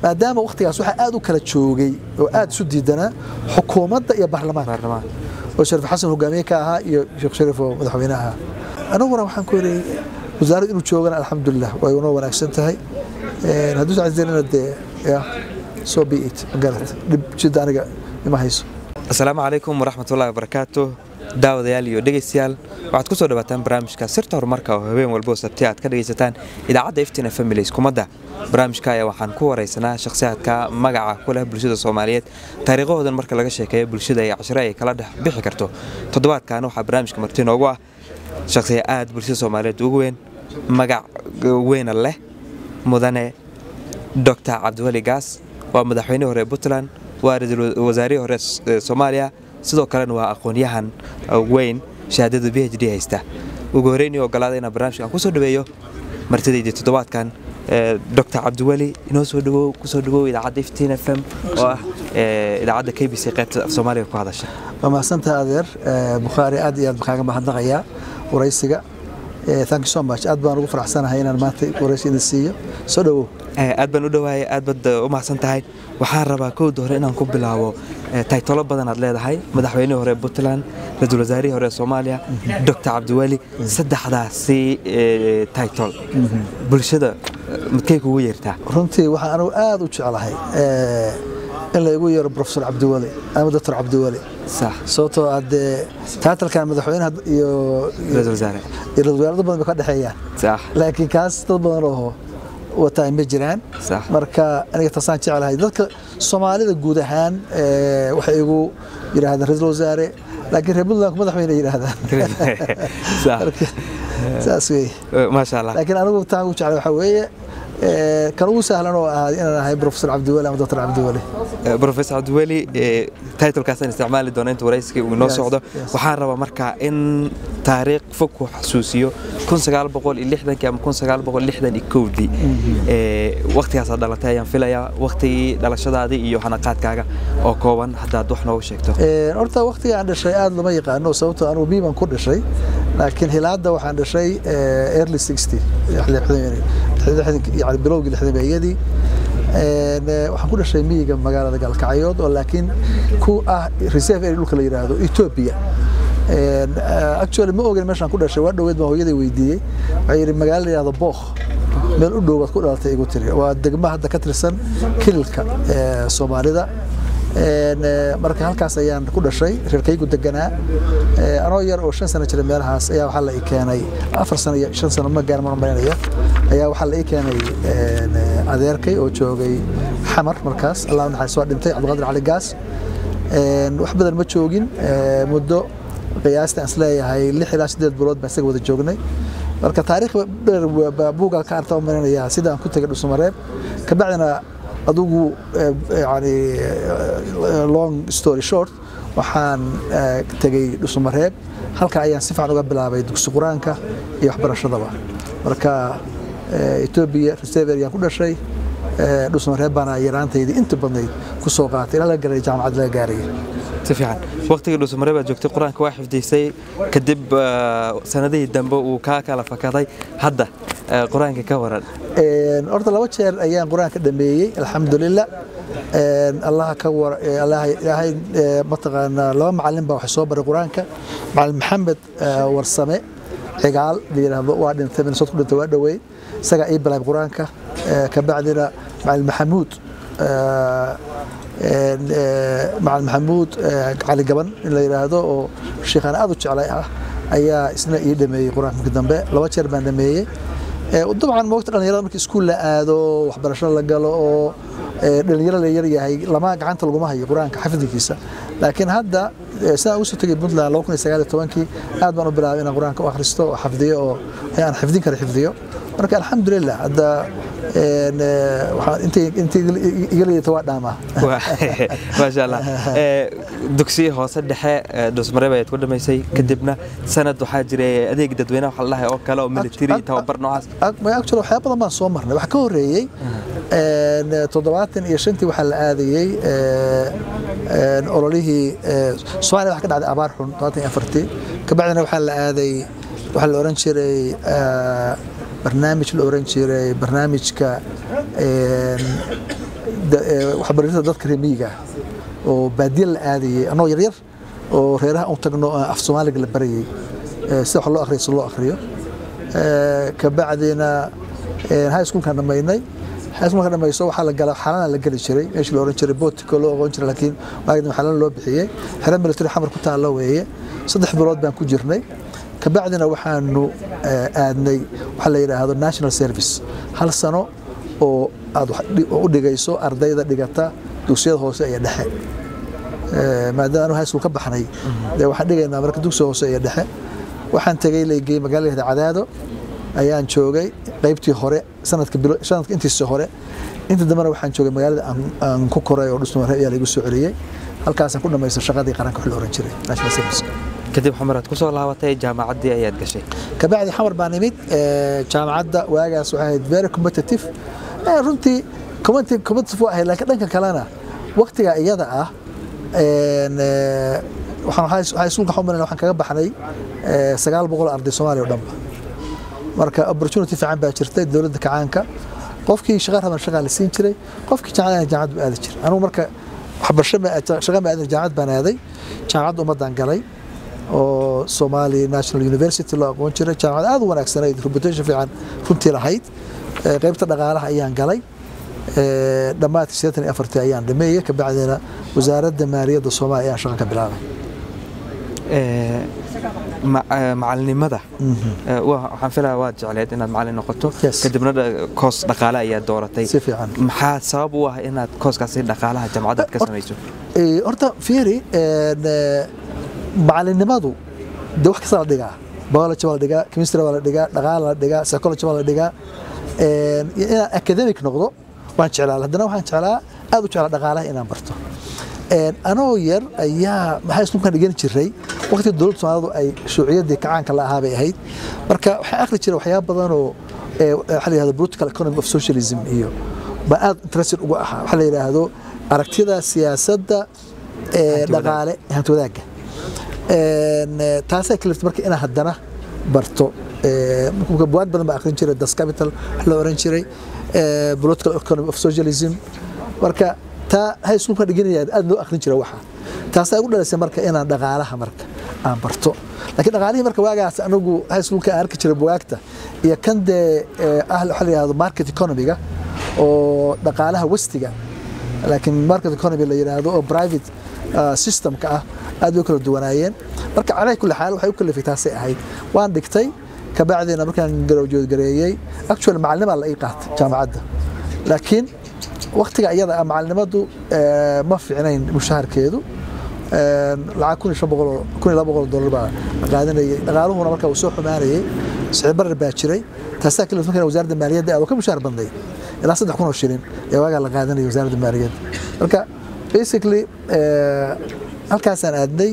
maadaama waqtigaas waxaa aad u kala joogay oo aad isu diidanaa xukuumadda iyo baarlamaanka baarlamaan oo shariif xasan hogaamiye ka ahaa iyo sheekh shariif oo madaxweyne ahaa anaguna waxaan ku yidhi wasaaradda inuu joogana alxamdulilah way unoo wanaagsan tahay Een, hadduu sacadeenana dee ya soo be it magarat dhib jidda aniga ima hayso asalaamu calaykum waraxmatullahi wabarakaatu daawadayaal iyo dhegaystayaal waxaad ku soo dhawaataan barnaamijka sirta horumarka oo habeen walbo oo sabti aad ka dhegaysataan idaacadda iftina families kumadda barnaamijka ayaa waxaan ku waraysanaa shakhsiyaadka magaca ku leh bulshada soomaaliyeed taariikhahoodan marka laga sheekeeyo bulshada iyo cashire ay kala dhex bixi karto toddobaadkan waxaa barnaamijka marti noogu ah shakhsiya aad bulshada soomaaliyeed ugu weyn magac weyna leh mudane dr cabdiweli gaas waa madaxweynihii hore ee puntland waa ra-iisul wasaarihii hore ee soomaaliya sidoo kalena waa aqoon-yahan weyn shahaadada b h d haysta ugu horreynii ogolaaday inaan barnaamijkan kusoo dhaweeyo martidaydii toddobaadkan dr cabdiweli inoo soo dhawow kusoo dhawow idaacadda iftiin f m oo ah idaacadda k b c qaybta af soomaaliga ku hadasha waa mahadsantaha adeer Eh, bukhaari aad iyo aad baan kaaga mahadnaqayaa waraysiga Eh, thank you so much aad baan ugu faraxsanahay inaan maanta waraysi idin siiyo soo dhawow Eh, aad baan u dhawaayay aad baad eh, u mahadsan tahay waxaan rabaa kowda hore inaan ku bilaabo eh, taytolo badan aad leedahay madaxweynihii hore ee puntland ra-iisul wasaarihii hore ee soomaaliya dr cabdiweli saddexdaasi eh, taytol bulshada eh, midkay kugu yeertaa runtii waxaan anigu aad u jeclahay eh, in la igu yeero profesor cabdiweli ama doctor cabdiweli sax sababtoo ah dee taatalkan madaxweynaha iyo ra-iisul wasaare iyo ra-iisul wasaare dad badan bay ka dhexeeyaan sax laakiin kaas dad badan oo wataa ma jiraan Sax. marka aniga taasaan jeclahay dadka soomaalida guud ahaan eh, waxay igu yidhaahdaan ra-iisul wasaare laakiin reer puntland madaxweyne yidhaahdaan sax Marka, saas weeye Eh, maasha allah laakiin anigu taan ugu jeclay waxaa weeye eh, kan ugu sahlan oo ahaa inaan ahay profesor cabdiweli ama doctor cabdiweli Eh, professor cabdiweli eh, titlekaasaan isticmaali doona inta waraysiga uu inoo Yes, socdo yes. waxaan rabaa marka in taariikh fog ku xasuusiyo ama dii waktigaasaa dhalatay ayaan filayaa waktigii dhalashadaadii iyo hanaqaadkaaga oo kooban haddaad wax noogu sheegto Eh, horta waqtiga aan dhashay aad lama yaqaano sababtoo anugu biiban ku dhashay laakiin hilaada waxaan dhashay eh, early 60 yani bilowgii lixdameeyadii Een, eh, waxaan ku dhashay miyiga magaalada galkacyood oo laakiin ku ah reserve area dhulka la yidhaahdo ethiopia Een, eh, actually ma ogen meeshaan ku dhashay waa dhoweed baan hooyaday weydiiyey waxay yidhi magaalo la yidhahdo bookh meel u dhow baad ku dhalatay igu tiri waa degmo hadda ka tirsan kililka eh, soomaalida Een, eh, marka halkaas ayaan ku dhashay reerkaygu deganaa Eh, anoo yar oo shan sano jira meelahaas ayaa waxaa la ii keenay afar sano iyo shan sano ma gaar ma marinaya ayaa waxaa la ii keenay een, eh, adeerkay oo joogay xamar markaas allah naxariis waa dhintay cabdiqaadir cali gaas Een, wax badan ma joogin eh, muddo qiyaasta aan isleeyahay lix ilaa sideed bilood baan isaga wada joognay marka taariikh dheer baa buuga ka arta u marinaya sidaan ku tegay dhusumareeb kabacdina adugu eh, yani eh, long story short waxaan eh, tegey dhusumareeb halka ayaan si fiican uga bilaabay dugsi qur-aanka iyo waxbarashadaba marka eh, etoobiya reserve ayaan ku dhashay eh, dhusumareeb baana yaraantaydii inta badnayd ku soo qaatay ilaa la gaaray jaamacad laga gaaraya si fiican waktigii dhuusumare baad joogtay qur-aanka waa xifdiysay kadib eh, sanadihii dambe uu kaa kala fakaday hadda eh, qur-aanka ka waran Een, horta laba jeer ayaan qur-aanka dhameeyey alxamdulilah Een, allaha ka war ee, allaha ilaahay ee, mataqaanaa laba macalin baa waxay soo baray qur-aanka macalin maxamed ee, warsame cigaal la yidhaahdo waa dhintay minnesota ku dhintay waa dhoweey isagaa ii bilaabay qur-aanka Ee, kabacdina macalin maxamuud ee, een, ee, macalin maxamuud ee, cali gaban in la yidhaahdo oo sheekhaan aad u jeclay ah ayaa isna ii dhameeyey qur-aanka markii dambe laba jeer baan dhameeyey Ee, dabcan moogta dhalinyarada markii iskuul la aado waxbarasho la galo oo ee, dhalinyaro la yar yahay lama gacanta laguma hayo qur-aanka xafidkiisa laakiin hadda ee, sidaan ugu soo tegay puntland kii aad baan u bilaabay inaan qur-aanka u akhristo oo xafdiyo oo aan xifdin kara xifdiyo marka alxamdulilah hadda een, ee, waxaan intay intay iga leedata waa dhaamaa maasha allah Eh, dugsiyi hoose dhexe eh, dhuusmare baad ku dhamaysay kadibna sanad waxaa jiray adeeg dadweynaha waxa la dhahay oo kale oo military tababar noocaas actually waxyaaba badan baan soo marnay waxaa ka horeeyey een, toddobaatan iyo shantii waxaa la aadayey ee, een, ololihii ee, soomaaliya waxaa ka dhacday abaar xun toddobaatan iyo afartii kabacdina waxaa la aaday waxaa la oran jiray ee, barnaamij la oran jiray barnaamijka waxbarashada dadka reer miyiga ah oo baadiye la aadayay anoo yaryar oo reeraha u tagno af soomaaliga la barayay sida wax loo akhriyo si loo akhriyo kabacdina high schoolkaan dhammaynay high schoolka dhamayso waxaa la gala xalana la geli jiray meeshii la oran jiray botico loo oqon jiray laakiin waagdan xalana loo bixiyey xero military xamar ku taalla weeye saddex bilood baan ku jirnay kabacdina waxaanu aadnay waxaa la yidhaahdo national service hal sano oo aad u dhigayso ardayda dhigata dugsiyada hoose iyo dhexe maadaama anu high school ka baxnay dee waxaan dhigaynaa marka dugsiga hoose iyo dhexe waxaan tegey laygey magaalada cadaado ayaan joogay qaybtii hore sanadka sanadka intiisa hore inta dambena waxaan joogay magaalada aan ku koray oo dhusmare ayaa laygu soo celiyey halkaasaan ku dhamaystay shaqadii qaranka wax la oran jiray national service kadib xamar aad ku soo laabatay jaamacaddii ayaad gashay kabacdi xamar baan imid jaamacadda waagaas waxay ahayd very competitive runtii competitive waa ahayd laakiin dhanka kalena waqtiga iyada ah waxaan iskuulka xumayn waxaan kaga baxnay sagaal boqol arday soomaaliya oo dhanba marka opportunity fiican baa jirtay dowladda kacaanka qofkii shaqa raban shaqaa la siin jiray qofkii jaamacad jaamacad buu aadi jiray anugu marka waxbarasho shaqa ma aadin jaamacad baan aaday jaamacadda ummaddaan galay oo Somali National University loo aqoon jiray jaamacad aad u wanaagsanayd reputation fiican runtii lahayd qaybta dhaqaalaha ayaan galay dhammaadkii siddeetan iyo afartii ayaan dhameeyey kabacdina wasaaradda maaliyadda soomaaliya ayaan shaqa ka bilaabay macalinimada waxaan filaya waad jecleed inaad macalin noqoto kadibna koos dhaqaale ayaad dooratay si fiican maxaa sabab u ah inaad kooskaasi dhaqaalaha jaamacadda ka samayso horta fiiri macalinimadu de wax kasta la dhigaa biology baa la dhigaa chemistry baa la dhigaa dhaqaala la dhigaa psychology baa la dhigaa inaan academic noqdo waan jeclaa haddana waxaan jeclaa aad u jeclaa dhaqaalaha inaan barto anoo yar ayaa maxaa iskuulkan dhigan jiray waqtiga dowladda soomaalidu ay shuuciyadii kacaanka la ahaa bay ahayd marka waxaan akhri jiray waxyaaba badan oo waxaa la yidhahdo political economy of socialism iyo baan aad interested ugu ahaa waxaa la yidhaahdo aragtida siyaasadda dhaqaale hanti wadaagga taasaa kaliftay marka inaan haddana barto buwaag badan baa akhrin jiray das capital wax la oran jiray political economy of socialism marka taa high schoolka dhiganaya aad loo akhrin jiray waxa taasaa igu dhalisay marka inaan dhaqaalaha marka aan barto laakiin dhaqaalihii marka waagaas anigu high schoolka aan arki jiray buwaagta iyo kan dee ah waxaa la yidhahdo market economiga oo dhaqaalaha westiga laakiin market economy la yidhaahdo oo private systemka ah aad bay kala duwanaayeen marka calaa kulli xaal waxay u kalifay taasay ahayd waan dhigtay kabacdina markaan garowjood gareeyey actual macalinimaa la ii qaatay jaamacadda laakiin waktiga iyada ah macalinimadu ma fiicnayn mushaharkeedu lacag kun iyo shan boqol kun iyo laba boqol dollar baa la qaadanayay dhaqaaluhuna marka uu soo xumaanayay sicir barar baa jiray taasaa kalifta markaan wasaaradda maaliyadda aad oo ka mushaar badnay ilaa saddex kun oo shilin ee waagaa la qaadanayay wasaaradda maaliyadda marka basically halkaasaan aadnay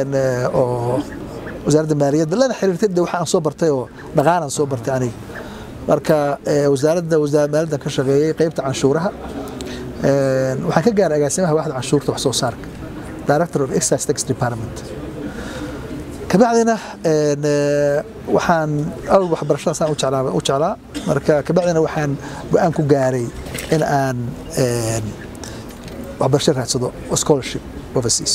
oo wasaaradda maaliyadda lana xiriirtay de waxaan soo bartay oo dhaqaalaan soo bartay aniga marka wasaaradda maaliyaddan ka shaqeeyey qaybta canshuuraha waxaan ka gaaray agaasimaha waaxda canshuurta wax soo saarka director of excise tax department kabacdina waxaan awal waxbarashadaasaan u jeclaa marka kabacdina waxaan go-aan ku gaaray in aan waxbarasho raadsado scholarship overseas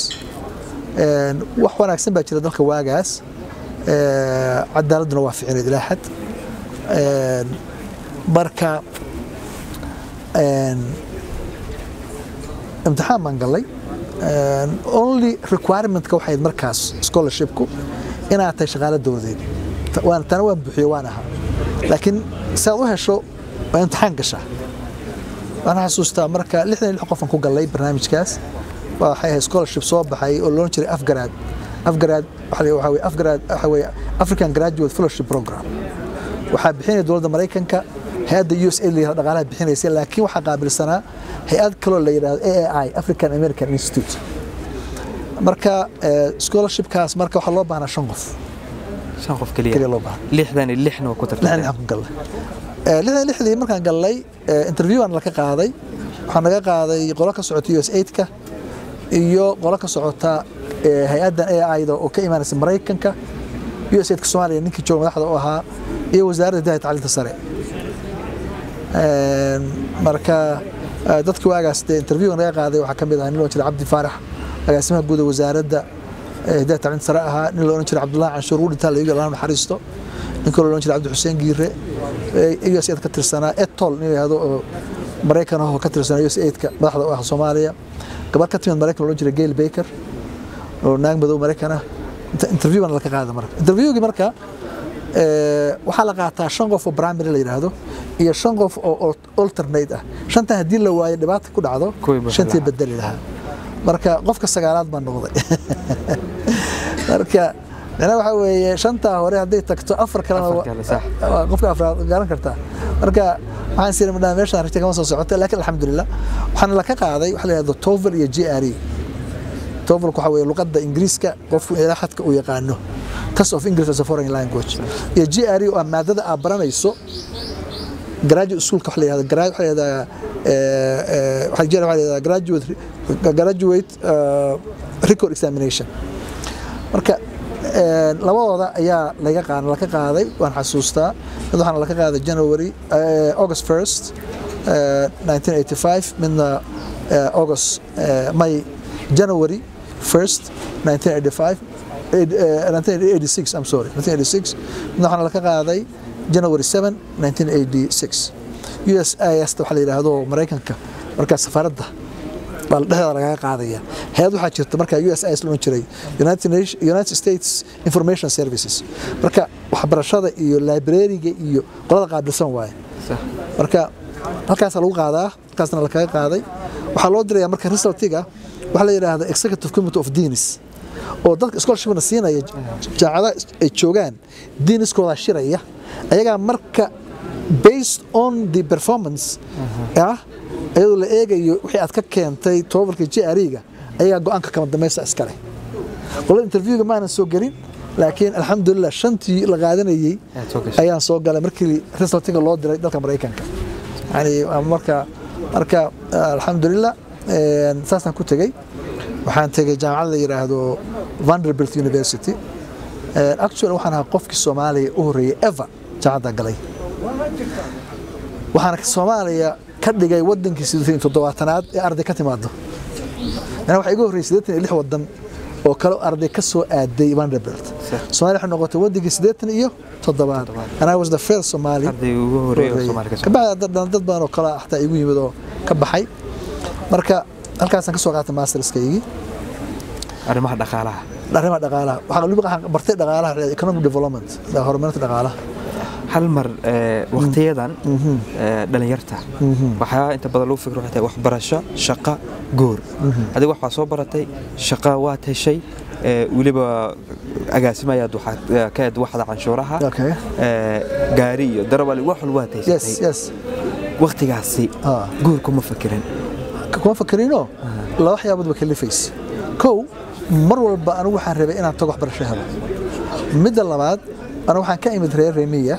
wax wanaagsan baa jira dalka waagaas cadaaladduna waa ficineed ilaa xad marka imtixaan baan gallay only requirementka waxayd markaas scholarshipku inaad tahay shaqaalo dowladeed tana waan buuxiyo waan ahaa laakiin si aad u hesho waa imtixaan gashaa waan xasuustaa marka lixdan iyo lix qofan ku gallay barnaamijkaas waxay ahayd scholarship soo baxay oo loon jiray afgaraad afgaraad waxaa weye afgaraad waxaa weye african graduate fellowship program waxaa bixinaya dowladda maraykanka hay-adda u s a layihahdo dhaqaalaha bixinaysa laakiin waxaa qaabilsanaa hay-ad kaloo la yidhahdo a a i african american institute marka scholarshipkaas marka waxaa loo baahnaa shan qof shan qof keliya keliya loo baahnaa lixdan iyo lixna waa ku lixdan tartamay lixan ku gallay lixdan lixdii markaan gallay interview aan laka qaaday waxaa naga qaaday qolo ka socota u s aidka iyo qolo ka socota hay-addan a ida oo ka imaanaysa maraykanka u s aidka soomaaliya ninkii jooga madaxda u ahaa iyo wasaaradda hidaaya tacliinta sare Een, marka eh, dadkii waagaas dee interviewga naga qaaday waxaa ka mid ahaa nin loo jiray cabdi faarax agaasimaha guud ee wasaaradda eh, hidaaya tacliinta sare ahaa nin loo odhan jiray cabdullaahi canshuur uu dhintaa layiga allah naxariisto nin kaloo loo odhan jiray cabdi xuseen giire eh, us aid ka tirsanaa etol nin yidhaahdo oo maraykan ah oo ka tirsanaa us aidka madaxda u ah soomaaliya gabar ka timid maraykan loo odhan jiray gail baker oo naag madow maraykan ah Inta- interview baan laka qaada marka interviewgii marka eh, waxaa la qaataa shan qof oo primary la yidhaahdo iyo shan qof oo al- alternate ah shantan haddii la waayo dhibaata ku dhacdo Kuwii buuxin shantii lahaa. bedeli lahaa marka qofka sagaalaad baan noqday marka macnaha waxaa weeye shantaa hore hadday tagto afar kalena Afar wa- kale, sax. waa qofka afraad garan kartaa marka waxaan siri madhaa meeshaan rajta kama soo socota laakiin alxamdulilah waxaana laka qaaday waxa la yidhahdo tovel iyo g r e tovelku waxa weeye luqadda ingiriiska qofku ilaa xadka uu yaqaano test of english as a foreign language iyo g r e oo ah maadada aad baranayso graduate schoolka waxa la yidhahdo gra- waxa la yidhahdaa eh, eh, waxa jira waxa la yidhahdaa graduate graduate eh, record examination marka een, labadooda ayaa laga qaaday laka qaaday waan xasuustaa mid waxaana laka qaaday January eh, August 1st eh, 1985 midna eh, August eh, May January 1st 1985 eh, 1986 I'm sorry 1986 midna waxaana laka qaaday January 7 1986 USIS waxa la yiraahdo Mareykanka marka safaaradda baa dhexda lagaga qaadaya hay-ad waxaa jirta marka USIS loo jiray United, Nation- United States Information Services marka waxbarashada iyo librariga iyo qolada qaabilsan waaye Sax. marka halkaasa lagu qaadaa halkaasna lakaga qaaday waxaa loo diraya marka resultiga waxaa la yidhaahda executive committee of deans oo dadka scholarshipna siinaya jaacada ay joogaan deaniskooda shiraya ayagaa marka based on the performance ah iyadoo la eegayo wixii aad ka keentay tobalka GRE-ga ayagaa go-aanka kama dambaysta iskale qolada interviewga maanan soo gelin laakiin alxamdulilah shantii la qaadanayey Aad soo gashay. ayaan soo galay markii resultiga loo diray dalka maraykanka yani waa marka marka alxamdulilah een, saasaan ku tegey waxaan tegey jaamacad la yidhaahdo vanderbilt university Een, actually waxaan ahaa qofkii soomaaliya u horreeyey ever jaamacadda galay waxaana soomaaliya ka dhigay wadankii siddeetan iyo toddobaatanaad ee arday ka timaado yani waxaa iga horreeyey siddeetan iyo lix wadan oo kale arday ka soo aaday vanderbilt soomaaliya waxay noqotay wadankii siddeetan iyo toddobaad and I was the first Somali arday ugu horeeya oo Soomaali ka soo kabacdi dad dad badan oo kale ah xataa igu yimid oo ka baxay marka halkaasaan ka soo qaatay masterskaygii arrimaha dhaqaalaha arrimaha dhaqaalaha waxaan waliba waxaan bartay dhaqaalaha la yidhahdo economic development horumarinta dhaqaalaha hal mar ee, waqtiyadan ee, dhalinyarta waxaa inta badan lagu fikro waxay tahay waxbarasho shaqo goor adiga waxaa soo baratay shaqo waad heshay ee, weliba agaasimayaad waxaad ee, ka ed waxda canshuuraha Okay. ee, gaari iyo darawali wax walba waad yes haysatay yes waqtigaasi Ah. guur kuma fakirin kuma fakarino laba waxyaabood ba kalifaysa kow mar walba anigu waxaan rabay inaan tago waxbarasho helo midda labaad anigu waxaan ka imid reer remiya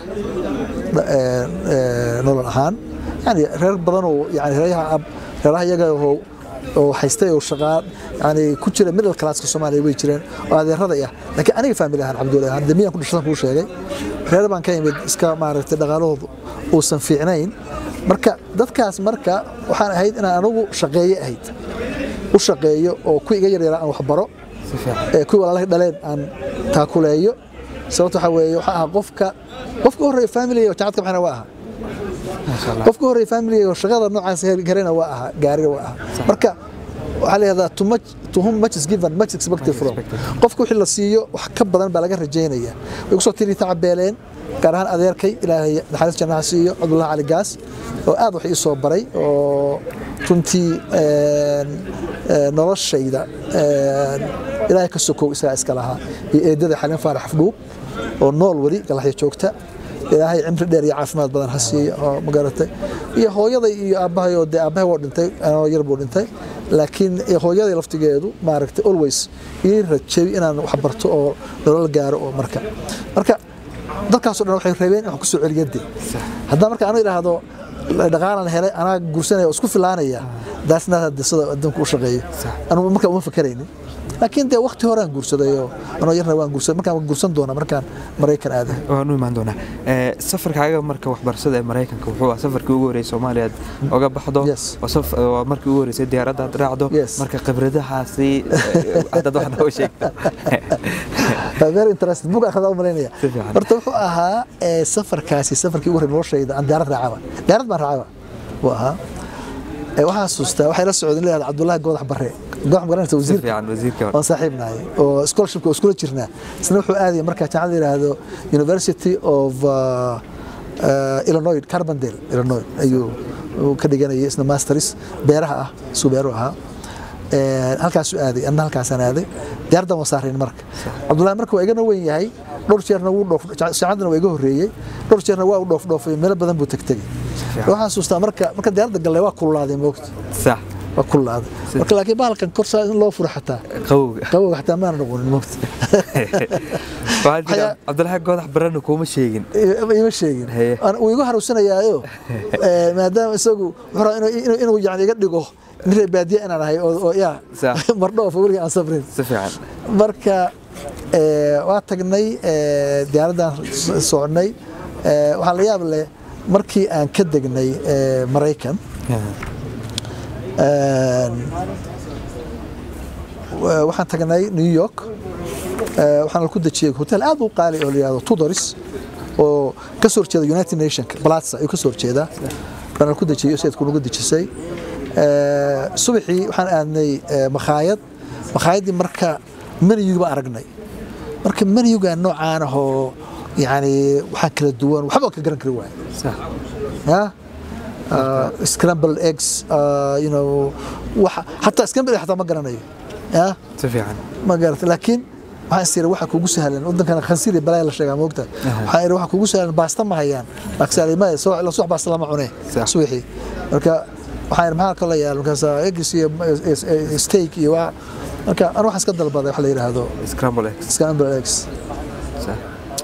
nolol ahaan yani reer badan oo yani reeraha ab- reeraha iyaga oo oo haystay oo shaqaa yani ku jira middle classka Soomaaliya way jireen oo adeerada ah laakiin aniga family ahaan Cabdullaahi ahaan damiyan ku dhashay kuu sheegay reer baan ka imid iska maaragtay dhaqaalahoodu uusan fiicnayn marka dadkaas marka waxaan ahayd inaan anigu shaqeeye ahayd u shaqeeyo oo ku iga yaryara aan waxbaro si fiican ee kuwii walaalahay dhaleen aan taakuleeyo sababta waxaa weeye waxaa ahaa qofka qofka u horreeya familiga oo jacadka maxayna waa ahaa maasha allah qofka u horreeya familiga oo shaqada noocaas garana waa ahaa gaariga waa ahaa marka waxaa la yidhahdaa to much to whom much is given much expected from expected. qofka wixii la siiyo wax ka badan baa laga rajaynaya way kusoo tiri tacabeeleen gaar ahaan adeerkay ilaahay naxariis jannaha siiyo cabdullahi cali gaas oo aad wax ii soo baray oo runtii een, een, noloshayda een, ilaahay ka sokow isagaa iska lahaa iyo eedada xalin faarax afdhuub oo nool weli galaxya joogta ilaahay cimri dheer iyo caafimaad badan ha siiyo oo magaratay iyo hooyaday iyo aabbahay oo dee aabbahay waa dhintay anoo yar buu dhintay laakiin hooyaday laftigeedu maaragtay always ii rajeey inaan wax barto oo nolol gaaro oo marka marka dadkaasoo dhan waxay rabeen in wax ku soo celiyade haddaan marka anu idhaahdo dhaqaalan helay anaa guursanaya oo isku filaanaya daasna hadda sida adduunka u shaqeeyo anugu marka uma fakaraynin laakiin dee waqti horaan guursaday oo anoo yarna waan guursaday markaan waan guursan doonaa markaan maraykan aaday waan u imaan doonaa Ee, safarkaaga marka waxbarashada ee maraykanka wuxuu ahaa safarkii ugu horreysay soomaaliya aad oga baxdo Yes. waa saf- waa markii ugu horreysay diyaaradda aad raacdo Yes. marka khibradahaasi ee, haddaad wax nooga sheegto very interesting buug akhridaa u malaynaya Si fiican. horta wuxuu ahaa ee, safarkaasi safarkii ugu horreeyay noloshayda aan diyaarad raacaba diyaarad baan raacaba wuu ahaa Ee, waxaan xasuustaa waxay la socdeen leeyahay cabdullaahi goodax barre goodax magaranaysa si wasiirka fiican wasiirka waan saaxiib nahay oo scholarshipka oo iskula jirnaa isna wuxuu aadaya markaa jaamacad la yidhaahdo University of uh, uh, Illinois Carbondale Illinois ayuu uu ka dhiganayay isna masters beeraha ah suu beeru ahaa Ee, halkaasuu aaday anna halkaasaan aaday diyaaraddan waan saarayn marka cabdullaahi marka waa igana weyn yahay dhowr jeerna wuu dhoof saacadana waa iga horreeyey dhowr jeerna waa u dhoof dhoofay meelo badan buu tegtegay waxaan xasuustaa marka marka diyaaradda gallay waa kululaaday moogta sax waa kululaaday marka laakiin bahalkan korsaa in loo furo xataa qawowga qabowga xataa maana noqonin moogta waxaa jira Waxyaa- cabdilaahi goodax barana kuuma sheegin ima sheegin Haye. Aan- wuu igu haruusanayaayo eh, maadaama isagu wuxuu rabaa inuu- inuu- inuu yani iga dhigo nin reer baadiye inaan ahay oo oo yaa Sax. mardhoofa weliga aan safrin si fiican marka eh, waa tagnay eh, diyaaraddaan so- soconnay Eh, waxaa la yaab leh markii aan ka degnay eh, maraykan Een, wa- waxaan tagnay new york Eh, waxaan ku dejiyey hotel aad u qaali oo la yihahdo tudoris oo ka soo horjeeda united nation plaza ayuu ka soo horjeedaa baan ku dejiyey sayidku nagu dejisay Eh, subaxii waxaan aadnay eh, makhaayad makhaayadii marka menuyuga baan aragnay marka menuyuga noocaan ahoo yani waxaa kala duwan waxba ka garan kari waaya sax yeah? uh, scrambled eggs uh, you know waxa hataa scrambled egg hataa ma garanayo yeah? si fiican ma garata laakiin waxaan is iri waxa kugu sahlan wadankana khansiir iyo balaya la sheegaa moogta waxaan iri waxa kugu sahlan baasta ma hayaan laakiin ma soo la subax baasta lama cune Sax. subaxii marka waxaan iri maxaa kala yaal markaas eggs iyo iyo steak iyo waa marka aan waxaan iska dalbaday waxa la yiraahdo scramble eggs scrambled eggs sax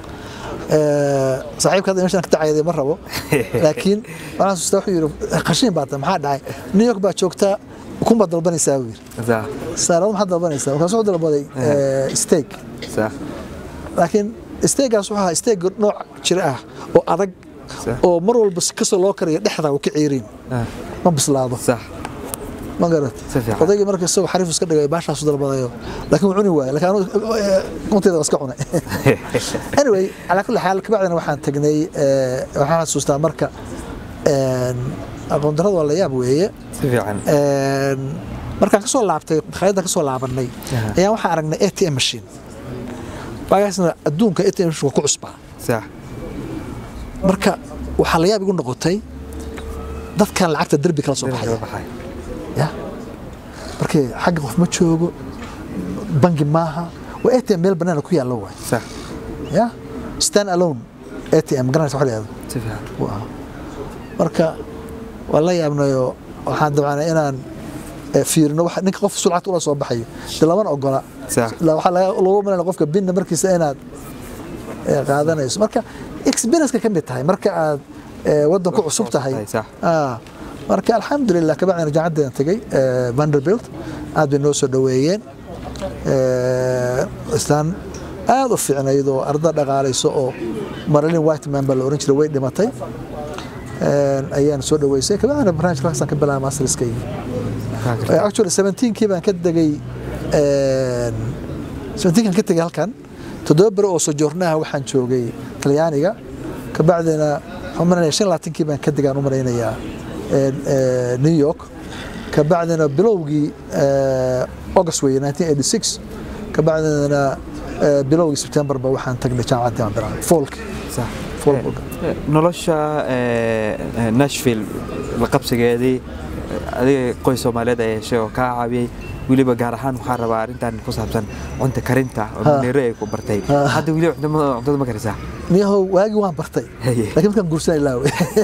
Ee, saaxiibka hadda meeshaan ka tacayday ma rabo laakiin waxaan xasuustaa wuxuu yidhi qashiin baa tahay maxaa dhacay new york baa joogtaa ukun baad dalbanaysaa buu yidhi sax saarado maxaad dalbanaysaa markaas wuxuu dalbaday ee, steak sax laakiin steagaas wuxuu ahaa steak nooc jira ah oo adag Sax. oo mar walba si kasoo loo kariyo dhexda uu ka ciirin Ah, ma bislaado sax ma garat Si fiican. odaygii marka isagoo xariif iska dhigay baashaasu dalbadayo laakiin wuu cuni waayay laakiin anu kuntayda waa iska cunay anyway calaa kulli xaal kabacdina waxaan tagnay eh, waxaan xasuustaa marka een, aqoon darrada waa la yaab weeye si fiican Een, markaan kasoo laabtay makhaayadda kasoo laabanay Aha. ayaan waxaan aragnay atm machine waagaasna adduunka atm machine waa ku cusbaa sax marka waxaa la yaab igu noqotay dadkan lacagta derbi kala soo Derbiga baxaya baxay ya markii xagga qof ma joogo bangi maaha waa atm meel banaana ku yaallo waay sax ya stand alone atm garanaysa wax la yihahdo si fiican buu ahaa marka waan la yaabnayo waxaan dabcanay inaan eh, fiirino waxa- ninka qof sulcad ula soo baxayo de lamana ogola Sax. La- waxaa laga- lagu malayna qofka binna markiisa inaad eh, qaadanayso marka experience ka mid tahay marka aad eh, waddan ku cusub tahay tahay, sax. Ah, marka alxamdulilah kabacdina jacaddaan tegey eh, vanderbilt aad bay noo soo dhoweeyeen Eh, islaan aad u fiicnayd oo arda dhaqaalayso oo marilyn whiteman baa la oran jiray way dhimatay Een, ayaan soo dhaweysay kabacdina barnaamijka halkaasaan ka bilaabay masterskayga Eh, actually 17kii baan ka degay een, 17kan ka tegay halkan toddoba beri oo sojournaha waxaan joogay talyaaniga kabacdina waxaan u malaynayaa shan iyo labaatankii baan ka degaan u malaynayaa een, ee, new york kabacdina bilowgii ee, august weye 1986 kabacdina ee, bilowgii september ba waxaan tagnay jaamacaddii aan bilaabay foolki sax foolka Eh, nolosha eh, eh, nashville la qabsigeedii eh, adiga qoys soomaaliyeed ay heshay oo kaa caawiyey weliba gaar ahaan waxaa rabaa arrintan ku saabsan cunta karinta oo Ha. maneero ay ku bartay Ha. hadda weli cuntada cuntada ma karisaa niyahow waagii waan bartay Haye. laakiin markaan guursanay laawe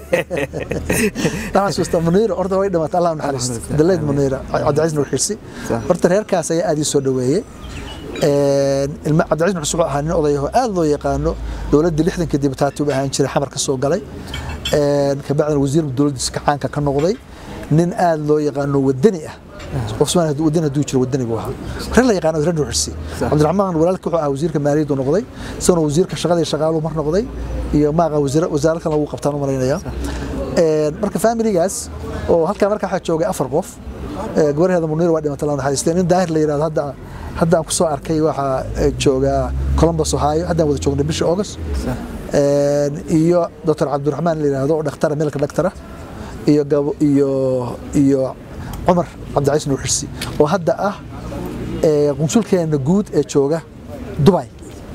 waxaan xasuustaa muniira horta way dhimatay allah u naxariisto Alxamdulillah. daleyd Amiin. muniira cabdicasiis nur xirsi Sax. horta reerkaas ayaa aad ii soo dhaweeyey Een, ilma cabdicasiis nur xirsi wuxuu ahaa nin odayaho aad loo yaqaano dowladdii lixdankii dibataati u ahaan jiray xamar ka soo galay Een, kabacdina wasiir dowladdiisa kacaanka ka noqday nin aad loo yaqaano wadani ah qof Soomaali waddan hadduu jiro waddani buu ahaa reer la yaqaano reer nuuxsi cabdiraxmaan walaalkii wuxuu ahaa wasiirka maaliyadda uu noqday isagoo wasiirka shaqada iyo shaqaaluhu mar noqday iyo maaqa wasiir wasaarad kale lagu qabtaan u malaynayaa marka familigaas oo halkaa markaa waxaa joogay afar qof gabarheeda muniir waa dhimatay la naxariistay nin daahir la yidhahdo hadda hadda aan ku soo arkay waxaa joogaa columbus ohio haddaan wada joognay bishii august iyo dr cabdiraxmaan la yidhaahdo oo dhakhtara milka dhaktara iyo iyo iyo cumar cabdicaiis nuuxirsi oo hadda ah qunsulkeena guud ee jooga dubai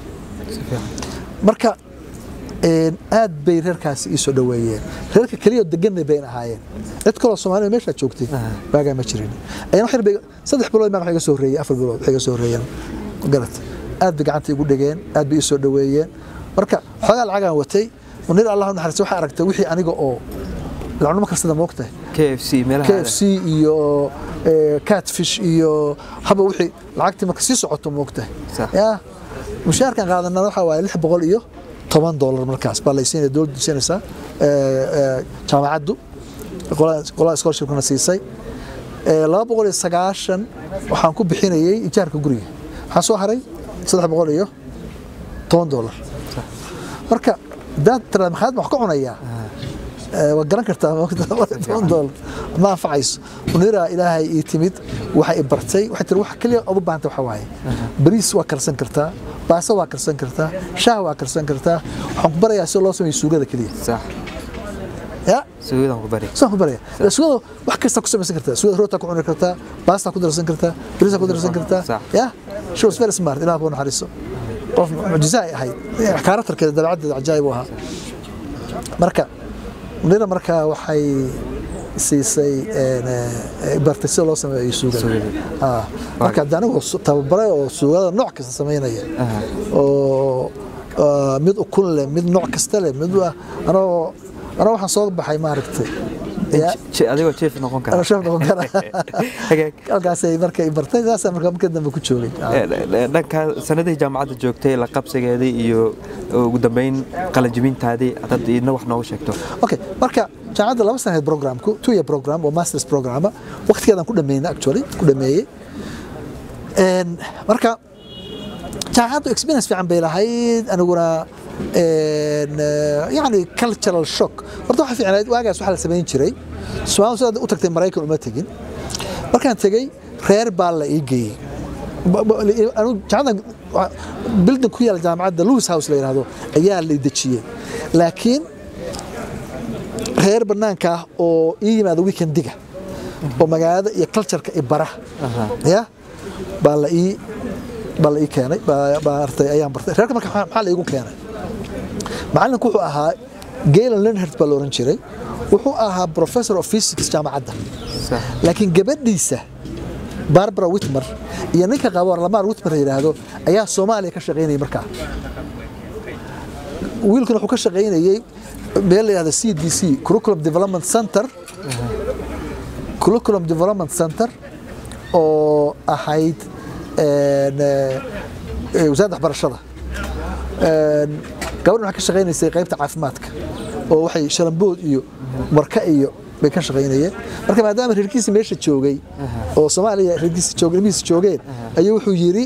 marka aad bay reerkaasi ii soo dhoweeyeen reerka keliya deganay bayn ahaayeen cid kaloo soomaalida meeshaa joogtay waagaa ma jirin ayaan wax yar bay saddex bilood maa wax iga soo horreeyey afar bilood wax iga soo horreeyeen garat aad bay gacanta igu dhigeen aad bay ii soo dhoweeyeen marka xoogaa lacagaan watay munir allah u naxariista waxaa aragtay wixii aniga oo lacnimo karsada moogtahay KFC meelaha KFC iyo catfish iyo haba wixii lacagtii marka sii socoto moogtahay yaa mushaarkan qaadanaa waxaa waaye lix boqol iyo toban doolar markaas baa laysiinaya dowladdu siinaysaa jaamacaddu qolada scholarshipkana siisay laba boqol iyo sagaashan waxaan ku bixinayay ijaarka guriga waxaa soo haray saddex boqol iyo toban doolar marka daad tiraad maxaad wax ka cunayaa waa garan kartaa toban doolar ma anfacayso munira ilaahay ii timid waxay i bartay waxay tiri wax keliya ood u baahanta waxa waaye bariis waa karsan kartaa baaso waa karsan kartaa shaah waa karsan kartaa waxaan ku barayaa si loo sameeyo suugada keliya sax ya suugada ku bari saan ku baraya suugada wax kasta ku samaysan kartaa suugada roota ku cuni kartaa baasta ku darsan kartaa bariis ku darsan kartaa ya she was very smart ilaah ku naxariiso qof mucjiza ay ahayd kaaratarkeeda dabeecaddeeda cajaayib u ahaa marka munira markaa waxay siisay bartay sida loo sameeyo suugada marka hadda anigu tababaray oo suugada nooc kasta samaynaya oo mid ukun leh mid nooc kasta leh mid anoo anoo waxaan soo baxay maaragtay adigoo jeef noqon kara chef noqon kara halkaasay marka i bartay saasaa marka marka dambe ku joogay dhanka sanadihii jaamacadda joogtay la qabsigeedii iyo ugu dambeyn qalanjibintaadii dad idna wax noogu sheegto okay marka jaamacadda laba sanaheed programku two year program oo masters programa waqtigeedan ku dhameeyna actually ku dhameeyey marka jaamacaddu experience fiican bay lahayd aniguna yani cultural shock horta waxa fiicnayd waagaas waxaa la samayn jiray Soomaalidu sida u tagtay Mareykan uma tagin markaan tagay reer baa la ii geeyey anu jaamacadda building ku yaal jaamacadda Lewis House la yiraahdo ayaa la dejiyey laakiin reer banaanka ah oo ii yimaado weekendiga oo magaalada iyo cultureka i bara ya baa la ii baa la ii keenay baa artay ayaan bartay reerka marka maxaa la iigu keenay macallinku wuxuu ahaa Galen Leonard baa la oran jiray wuxuu ahaa professor of physics jaamacadda laakiin gabadhiisa Barbara Whitmer iyo ninka qabo Lamar Whitmer yiraahdo ayaa Soomaaliya ka shaqeynayay markaa wiilkan wuxuu ka shaqeynayay meel la yiraahdo CDC Curriculum Development Center Curriculum Development Center oo ahayd wasaaradda waxbarashada gabadhan waxay ka shaqaynaysay qaybta caafimaadka oo waxay shalambood iyo marka iyo bay ka shaqaynayeen marka maadaama reerkiisa meesha joogay oo soomaaliya reerkiisa joogay ilmihiisa joogeen ayuu wuxuu yidhi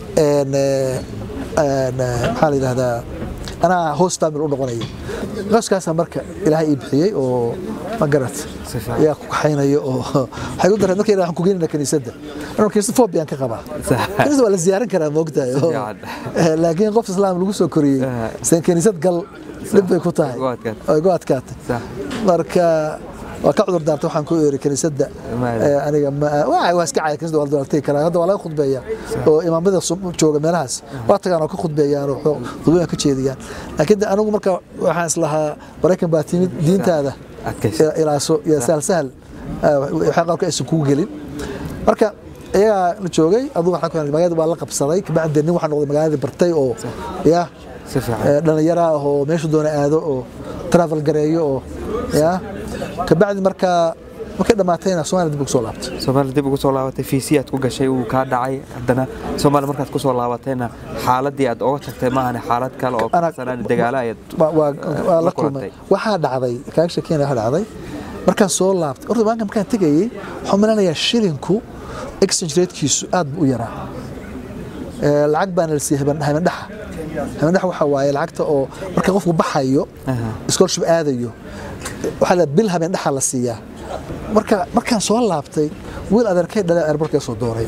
maxaa la yidhahdaa anaa host family u noqonaya qoyskaasaa marka ilaahay ii bixiyey oo ma garat ayaa ku kaxaynayo oo waxay u dareen markay waxaan ku geynayna kaniisadda anoo kaniisad fobiyan ka qabaa kaniisad waa la ziyaaran karaa moogtahay laakiin qof islaam lagu soo koriyey sen kaniisad gal dhib bay ku tahay ay gu adkaatay marka waa ka cudur daartay waxaan ku eeri kaniisadda aniga waa iska caya kaniisada waa la doortay karaa hadda waa laga khudbeeyaa oo imaamada jooga meelahaas waa tagaan oo ka khudbeeyaan oo khudbooyin ka jeediyaan laakiin anigu marka waxaan islahaa maraykan baa timid diintaada ilaaso iyo sahal sahal waxaa qaarka aysan kugu gelin marka iyagaa la joogay adugu waxaan ku magaalada waa la qabsaday kabacdi nin waxaa noqday magaaladii bartay oo ya dhalinyara ah oo meesha doona aado oo travel gareeyo oo ya kabacdi markaa markay dhamaatayna Soomaaliya dib ugu soo laabtay Soomaaliya dib ugu soo laabatay fiisi aad ku gashay uu ka dhacay haddana Soomaaliya markaad ku soo laabatayna xaaladii aad uga tagtay maahan xaalad kale oo sanad dagaalo ay waa la kulmay waxa dhacday kaaga sheekeen waxa dhacday markaan soo laabtay horta banka markaan tegayey waxaan malanayaa shilinku exchange ratekiisu aad buu u yaraa Ee, lacag baana la siiyey haben- habendhaxa habendhaxa waxaa waaye lacagta oo marka qofku baxayo scholarship aadayo waxaa la bil habendhaxa la siiyaa marka markaan soo laabtay wiil adeerkay dhale airportka soo dooray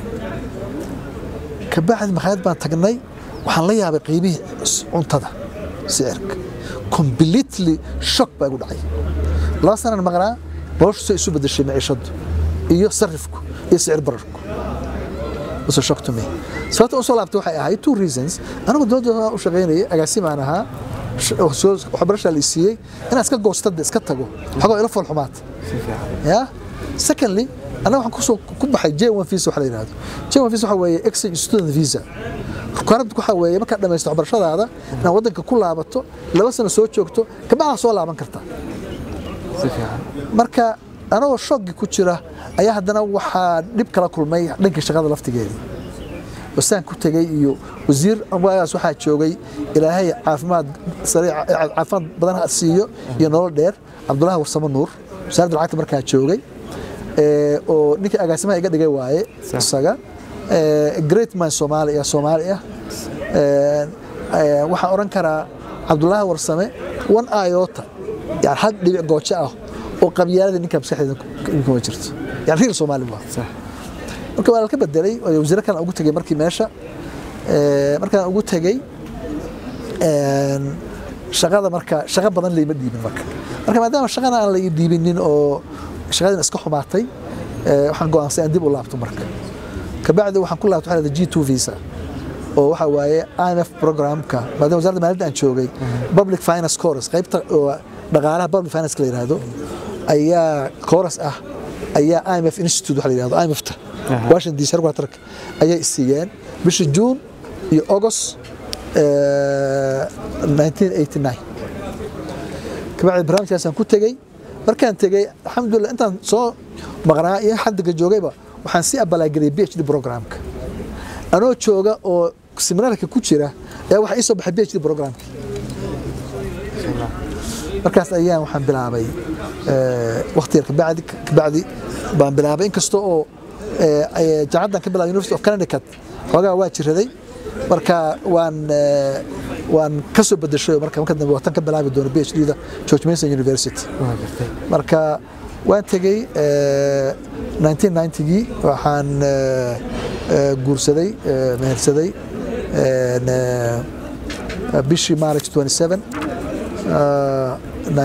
kabacdi makhaayad baan tagnay waxaan la yaabay qiimihii s- cuntada sicirka completely shock baa igu dhacay laba sanan maqnaa noloshu say isu bedeshay maciishadu iyo sarifku iyo sicir bararku was a shock to me sababta u soo laabtay waxay ahayd two reasons anigu dowladda u shaqaynayay agaasimaan ahaa sh- oo soo- waxbarashaa la i siiyey inaan iska goostade iska tago xogoo ila fool xumaata si fiican ya secondly anaga waxaan kusoo ku baxay j1 visa waxa la yidhahdo j1 visa waxa weeye exchange student visa requirement waxa weeye markaad dhamaysto waxbarashadaada inaad waddanka ku laabato laba sano soo joogto kabacdaa soo laaban kartaa si fiican marka anagoo shooggii ku jira ayaa haddana waxaa dhib kala kulmay dhankii shaqada laftigeedii wasaan ku tegey iyo wasiir waagaas waxaa joogay ilaahay caafimaad sariic caafimaad badan ha siiyo iyo nolol dheer cabdulahi warsamo nuur wasaaradda lacagta markaa joogay ee, oo ninkii agaasimaha iga dhigay waaye Sax. isaga Ee, great man soomaali ah soomaali ah Ee, ee, waxaan oran karaa cabdulaahi warsame one iota yani hal dhibic goojo ah oo qabyaalada ninka maskaxdeeda ku- kuma jirto yani real soomaali waa sax marka waa ka bedelay oo wasiiro kale ugu tegey markii meesha Ee, markaan ugu tegey een, shaqada marka shaqo badan layma dhiibin marka marka maadaama shaqana aan la ii dhiibinin oo shaqadina iska xumaatay ee, waxaan go'aansan in dib u laabto marka kabacdi waxaan ku laabtay waxaa la g2 visa oo waxa waaye IMF programka maadaama wasaaradda maaliyadda aan joogay public finance course qaybta oo dhaqaalaha public finance la yiraahdo ayaa course ah ayaa IMF institute waxa la yiraahdo IMF-ta Aha. Washington DC headquarter ayay siiyeen bishii June iyo August ee, 1989 kabacdi barnaamijkaasaan ku tegey markaan tegey alxamdulilah intaan soo maqnaa iyo xaddiga joogayba waxaan sii abalaageliyay PhD programka anoo jooga oo seminaarka ku jira ayaa waxaa ii soo baxay PhD programka markaas ayaan waxaan bilaabay waqti yar kabacdi kabacdi baan bilaabay inkasta oo ee, ee, jaamacadan ka bilaabay University of Connecticut xoogaa waa jiraday marka waan ee, waan ka soo bedeshay marka marka dambe watan ka bilaabi doono PhD-da George Mason University waa gartay marka waan tegey ee, 1990gii waxaan ee, ee, guursaday ee, mehersaday een, ee, bishii March 27 ee,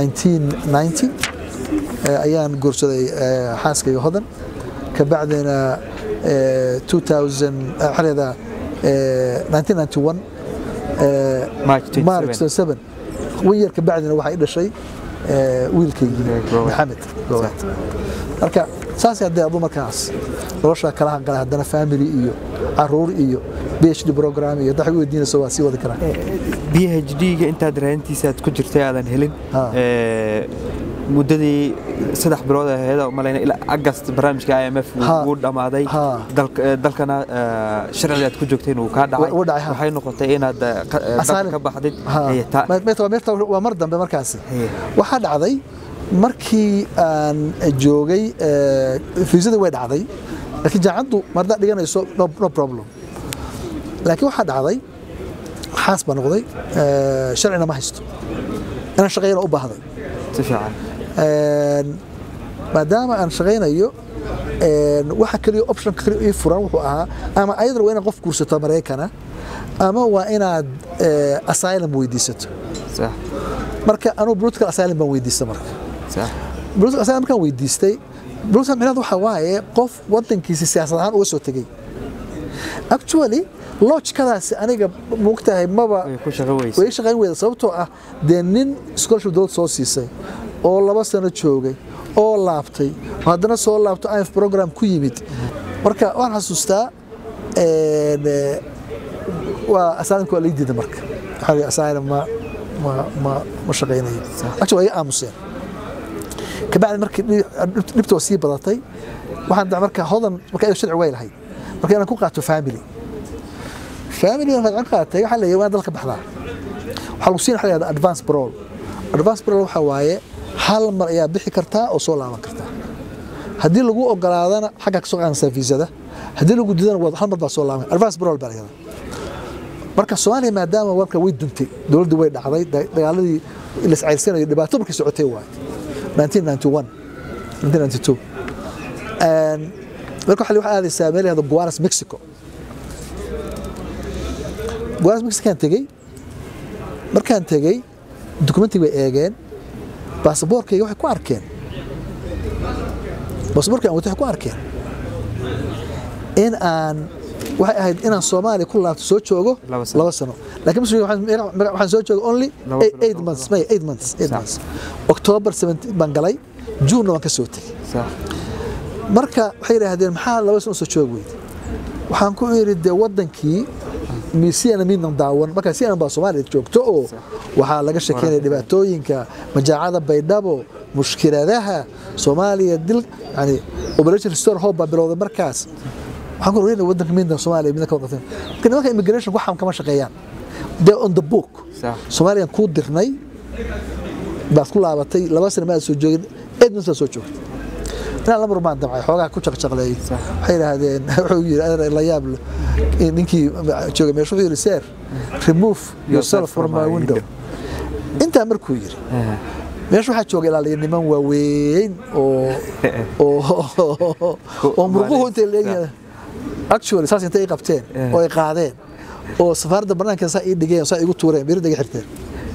1990 ee, ayaan guursaday ee, xaaskayga hodan kabacdina ee, 2000 ee, waxaa la yidhahdaa, ee, 1991 ee, March 27. March 27 wan yar kabacdina waxaa i dhashay ee, wiilkaygii Gowrac. maxamed gowrac marka saas haddee adu markaas nolosha kala hanqala haddana family iyo caruur iyo phd program iyo hadda waxay weydiinayso waa sii wadi karaa PhD-ga intaad raadintiisa aad ku jirtay aadan helin Ha. ee, muddadii saddex bilood ahayd oo malayna ilaa agast barnaamijka IMF Ha. wuu dhammaaday Ha. dalka- ee, dalkana ee, sharciga aad ku joogteen uu kaa dhacay Wuu dhacay, ha. waxay noqotay inaad ee, ka- ee, dalka Asylum. ka baxdid Ha. Ee, ta- Ma- ma- ma- ma- waa mar dambe markaasi Haye. waxaa dhacday markii aan joogay ee, fiisadii way dhacday laakiin jaamacaddu mardaa dhiganayso no no problem laakiin waxaa dhacday xaas baa noqday ee, sharcina ma haysto inaan shaqeeyana u baahday si fiican Een, maadaama aan shaqaynayo een, waxa kaliya option kaliya ii furan wuxuu ahaa ama ayadana waa inaad qof guursato Mareykana ama waa inaad ee, asylum weydiisato sax marka anuu political asylum baan weydiista marka sax political asylum markaan weydiistay political micnaheedu waxa waaye qof wadankiisa siyaasad ahaan uga soo tegey actually logikadaasi aniga moogtahay maba way ku shaqo weysa way shaqayn weyda sababtoo ah dee nin scholarship dowlad soo siisay oo laba sano joogay oo laabtay oo haddana soo laabto IMF program ku yimid marka waan xasuustaa een, ee, waa asylumka waa lii diiday marka waxaa la yidhi asylum ma ma ma ma shaqaynayo actually waa iga aamuseen kabacdi markii dhib- dhibta waa sii badatay waxaan daa marka hodan marka ayada sharci way lahayd marka inaan ku qaato family family markaan qaatay waxaa leeyahay waan dalka baxdaa waxaa lagu siin waxa la yidhahdaa advance parole advance parole waxaa waaye hal mar ayaa bixi kartaa oo soo laaban kartaa haddii lagu ogolaadana xagga kasoo qaanaysaa fiisada haddii lagu didana waad hal mar baa soo laaban advance parole baa layada marka soomaaliya maadaama warka way duntay dowladdu way dhacday da- dagaaladii lascayrsanayay dhibaato markii socotay waay 1991 1992 Een, marka waxa waxaa aadaysaa meel yahdo Guaras Mexico Guaras Mexican tegey markaan tegey dukumentiga bay eegeen baasaboorkayga waxay ku arkeen baasaboorkayga aan wato waxay ku arkeen in aan waxay ahayd inaan Soomaaliya ku laabto soo joogo Laba sano. laba sano laakiin mas waxaan meeqa- waxaan soo joogo only Laba eight- bilood eight oo months kale. may eight months eight Sax. months October 17 baan galay June waan ka soo tegey sax marka waxay yidhaahdeen maxaa laba sano soo joog weyde waxaan ku iri dee wadankii misiana midnan daawan marka siana baa soomaaliya joogto oo waxaa laga shekeynaya dhibaatooyinka majaacada baydhabo mushkiladaha soomaaliya dil yani operation restore hope baa bilowday markaas waxaan ku ogeynaya wadanka midna soomaaliya midna ka waqtin marka nimanka immigration waxaan kama shaqeeyaan they on the book sax soomaaliyan kuu dirnay baad ku laabatay laba sana maad soo joogin edmonds baad soo joogtay inaan lamar baan damcay xoogaa ku jaqjaqleeyey waxay yidhaahdeen wuxuu yidhi adeer la yaab leh in ninkii joogay meesha wuxuu yidhi sir remove yourself from my window intaa markuu yidhi meesha waxaa jooga ilaaliya niman waaweyn oo oo oo murquhu intay leeyihiin actually saas intay i qabteen oo ay qaadeen oo safaaradda banaanka saa ii dhigeen saa igu tuureen biridda iga xirteen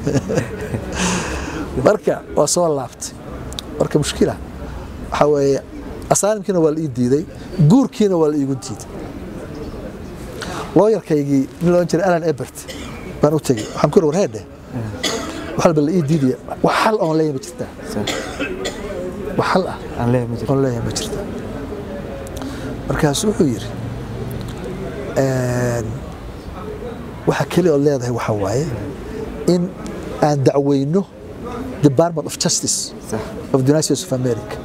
marka waa soo laabtay marka mushkila waxaa weeye asaalimkiina waa la ii diiday guurkiina waa la iigu diiday looyarkaygii nin loodhan jiray alan ebert baan u tegey waxaan ku iri war heedhe wax walba la ii diidaya wax xal oon leeyahay ma jirtaa sax wax xal ah aan leeyahay ma jirto oon leeyahay ma jirtaa markaasu wuxuu yidhi een, waxa keliya ood leedahay waxaa waaye in aan dacweyno department of justice sax of the United States of America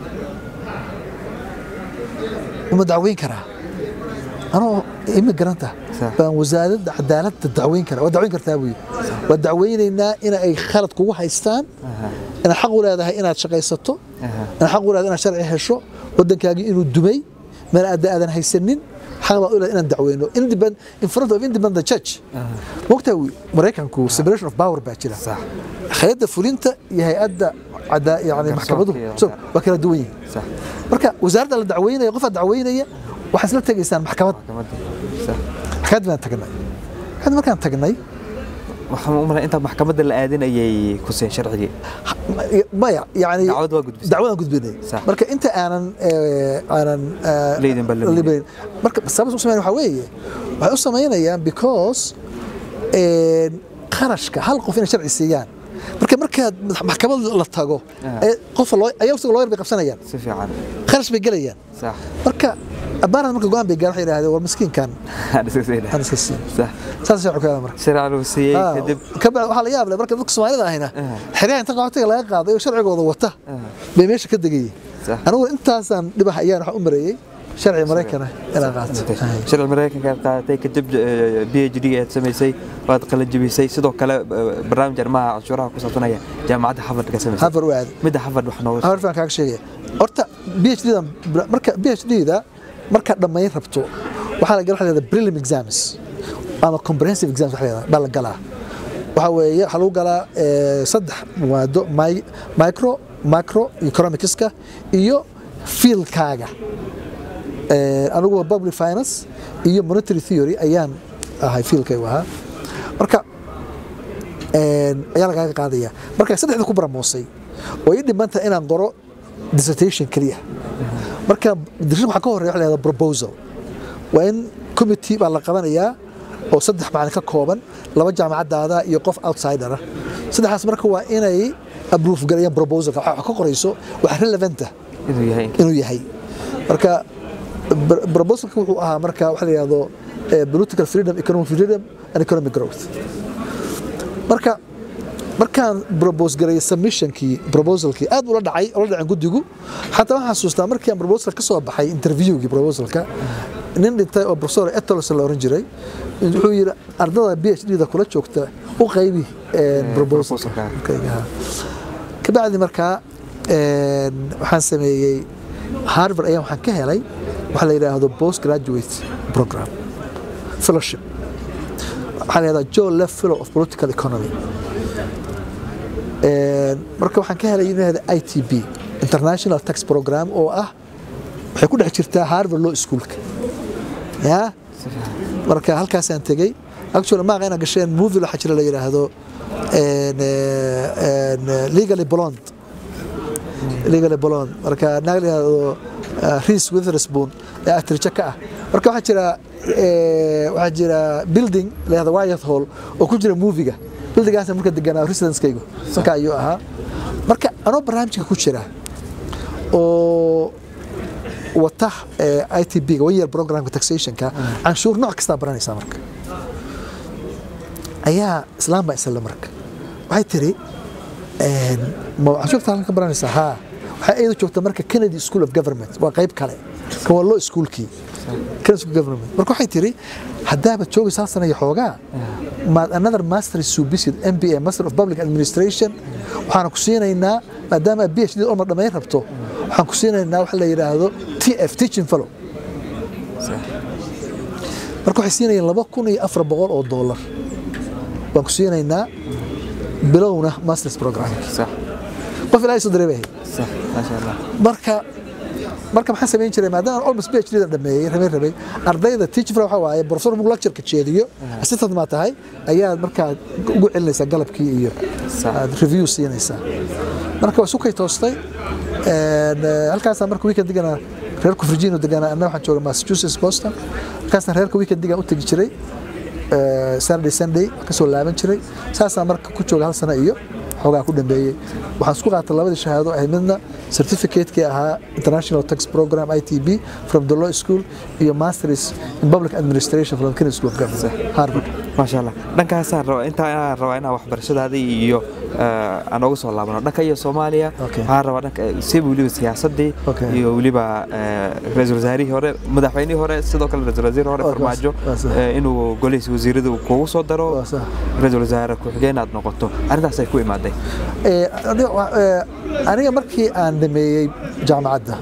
uma dacweyn karaa anoo immigranta Sax. baan wasaaradda cadaaladda dacweyn karaa waa dacweyn kartaa buu yidhi waa dacweynaynaa in ay khalad kugu haystaan inaad xaq u leedahay inaad shaqaysato inaad xaq u leedahay inaad sharci hesho waddankaagii inuu dumay meel aad aadan haysanin xaq baad u leedahay inaan dacweyno Independ- in front of independent judge mogtaa maraykanku separation of power baa jira sax hay'adda fulinta iyo hay'adda cadaa yani Garsoorka maxkamaduhu iyo- so waa kala duwan yihiin sax marka wasaaradda la dacweynaya qofaa dacweynaya waxaad isla tegaysaan maxkamad maxkamadda sax maxkamad baan tagnay maxkamad markaan tagnay waxaan u malay inta maxkamadda la aadinayay kuseen sharcigii ha- maya yani dacwad waa gudbisay dacwadaan gudbinay Sax. marka inta aanan eh, aanan eh, Leydin baa la leeyahay. libayn. marka sababta u sameyn waxaa weeye waxay u samaynayaan because een, qarashka hal qof inay sharci siiyaan marka markaad maxkamad la tago Ah. ee qofa loo ayaga isaga looyar bay qabsanayaan si fiican kharash bay gelayaan sax marka abaarad marka go-aan bay gaar waxay yidhahdeen war miskiinkan aan iska siina aan iska siin sax saas sharci ku yaala marka sharci lagu siiyey Ah, kadib ka bacdi waxaa la yaab leh marka dadka Soomaalida ahina Ah. xeryaha inta qaxootiga laga qaaday oo sharcigooda wata Ah. bay meesha ka degayeen Sax. anigu intaasaan dhibaha ayaan wax u mareeyay sharci Mareykan ah inaan qaato Ay. sharci mareykanka aad qaadatay kadib phd aad samaysay waad qalin jebisay sidoo kale eh, barnaamij arrimaha canshuuraha ku saabsanaya jaamacadda harvard ka samaysay Harvard waa aaday midda harvard wax nooga Harvard baan kaaga sheegaya horta PhD da marka PhD da marka dhammayn rabto waxaa la galaa leedahay prelim exams ama comprehensive exams waxa la yidhahdaa, baa la galaa waxa weeye waxaa lagu galaa eh, saddex maado mi- micro macro economicska iyo fieldkaaga Eh, anigu waa public finance iyo monetary theory ayaan ahay fieldkaygu ahaa marka een, ayaa lagaaga qaadaya marka saddexda ku baramoosay oo ii dhimanta inaan qoro dissertation keliya marka dissertation waxaa ka horeeya waxa la yihahdaa proposal waa in committee baa la qabanayaa oo saddex macalin ka kooban laba jaamacadaada iyo qof outsider ah saddexdaas marka waa inay approve galayaan proposalka waxa ka qorayso wax relevant ah inuu yahay inuu yahay marka br- proposalka wuxuu ahaa marka waxa la yidhahdo eh, political freedom economic freedom and economic growth marka markaan propose garay submissionkii proposalkii aad ula dhacay ula dhaceen guddigu xataa waxaan xasuustaa markii aan proposal ka soo baxay interviewgii proposalka nin dhintay oo professor Etolos la oran jiray wuxuu yiri ardada PhD da kula joogta u qaybi eh, proposalka proposalka. Kayga. kabacdi markaa waxaan sameeyey harvard ayaan waxaan ka helay waxaa la yidhaahdo post graduate program fellowship waxaa la yidhahdaa joe left fellow of political economy marka waxaan ka helay yidhahda i t b international tax program oo ah waxay ku dhex jirtaa harvard law schoolka ya marka halkaasaan tegey actually maaqa inaa gasheen movie waxaa jira la yidhaahdo legally blond legally blond marka naag la yidhaahdo Reese Witherspoon ee actrice ka ah marka waxaa jira waxaa jira building la yidhaahdo Wyatt Hall oo ku jira movie-ga buildingaas marka deganaa residence-kaygu marka ayuu ahaa marka anoo barnaamijka ku jira oo wata ITB-ga one year programka taxation-ka canshuur nooc kastaa baranaysaa marka ayaa islaam baa isla marka waxay tiri canshuurta halkan ka baranaysaa haa waxay iyadu joogta marka Kennedy School of Government waa qayb kale kan waa law schoolkii Kennedy School of Government marka waxay tiri haddaaba joogaysa hal sana iyo xoogaa maad another master subisid MBA Master of Public Administration waxaan ku siinaynaa maadaama PhD oo ma dhamayn rabto waxaan ku siinaynaa waxa la yiraahdo TF Teaching Fellow marka waxay siinayeen laba kun iyo afar boqol oo dollar waan ku siinaynaa bilowna masters program qof ilaahay soo dareemay marka marka maxaan samayn jiray maadaama almost PhD da dhameeyay rabay rabay ardayda teacher waxa waaye professor mug lecture ka jeediyo assistant ma tahay ayaa markaa ugu celinaysa galabkii iyo review siinaysa marka waa sukay toostay halkaas marka weekend digana reerku Virginia degana anna waxaan joogay Massachusetts Boston halkaas reerka weekend diga u tagi jiray Saturday Sunday ka soo laaban jiray saasaan marka ku jooga hal sano iyo xoogaa ku dambeeyey waxaan isku qaatay labadii shahaado ahayd midna certificate-kii ahaa international tax program ITB from the law school iyo masters in public administration from Kennedy School of Government Harvard maasha allah dhankaasaan rabaa intaa inaan rabaa inaan waxbarashadaada iyo aan uga soo laabano dhanka iyo soomaaliya waxaan rabaa dhanka sib weliba siyaasadii iyo weliba ra-iisul wasaarihii hore madaxweynihii hore sidoo kale ra-iisul wasiir hore farmaajo inuu golihiisa wasiirada kuugu soo daro ra-iisul wasaare ku-xigeen aad noqoto arrintaasay ku imaaday aniga markii aan dhameeyey jaamacadda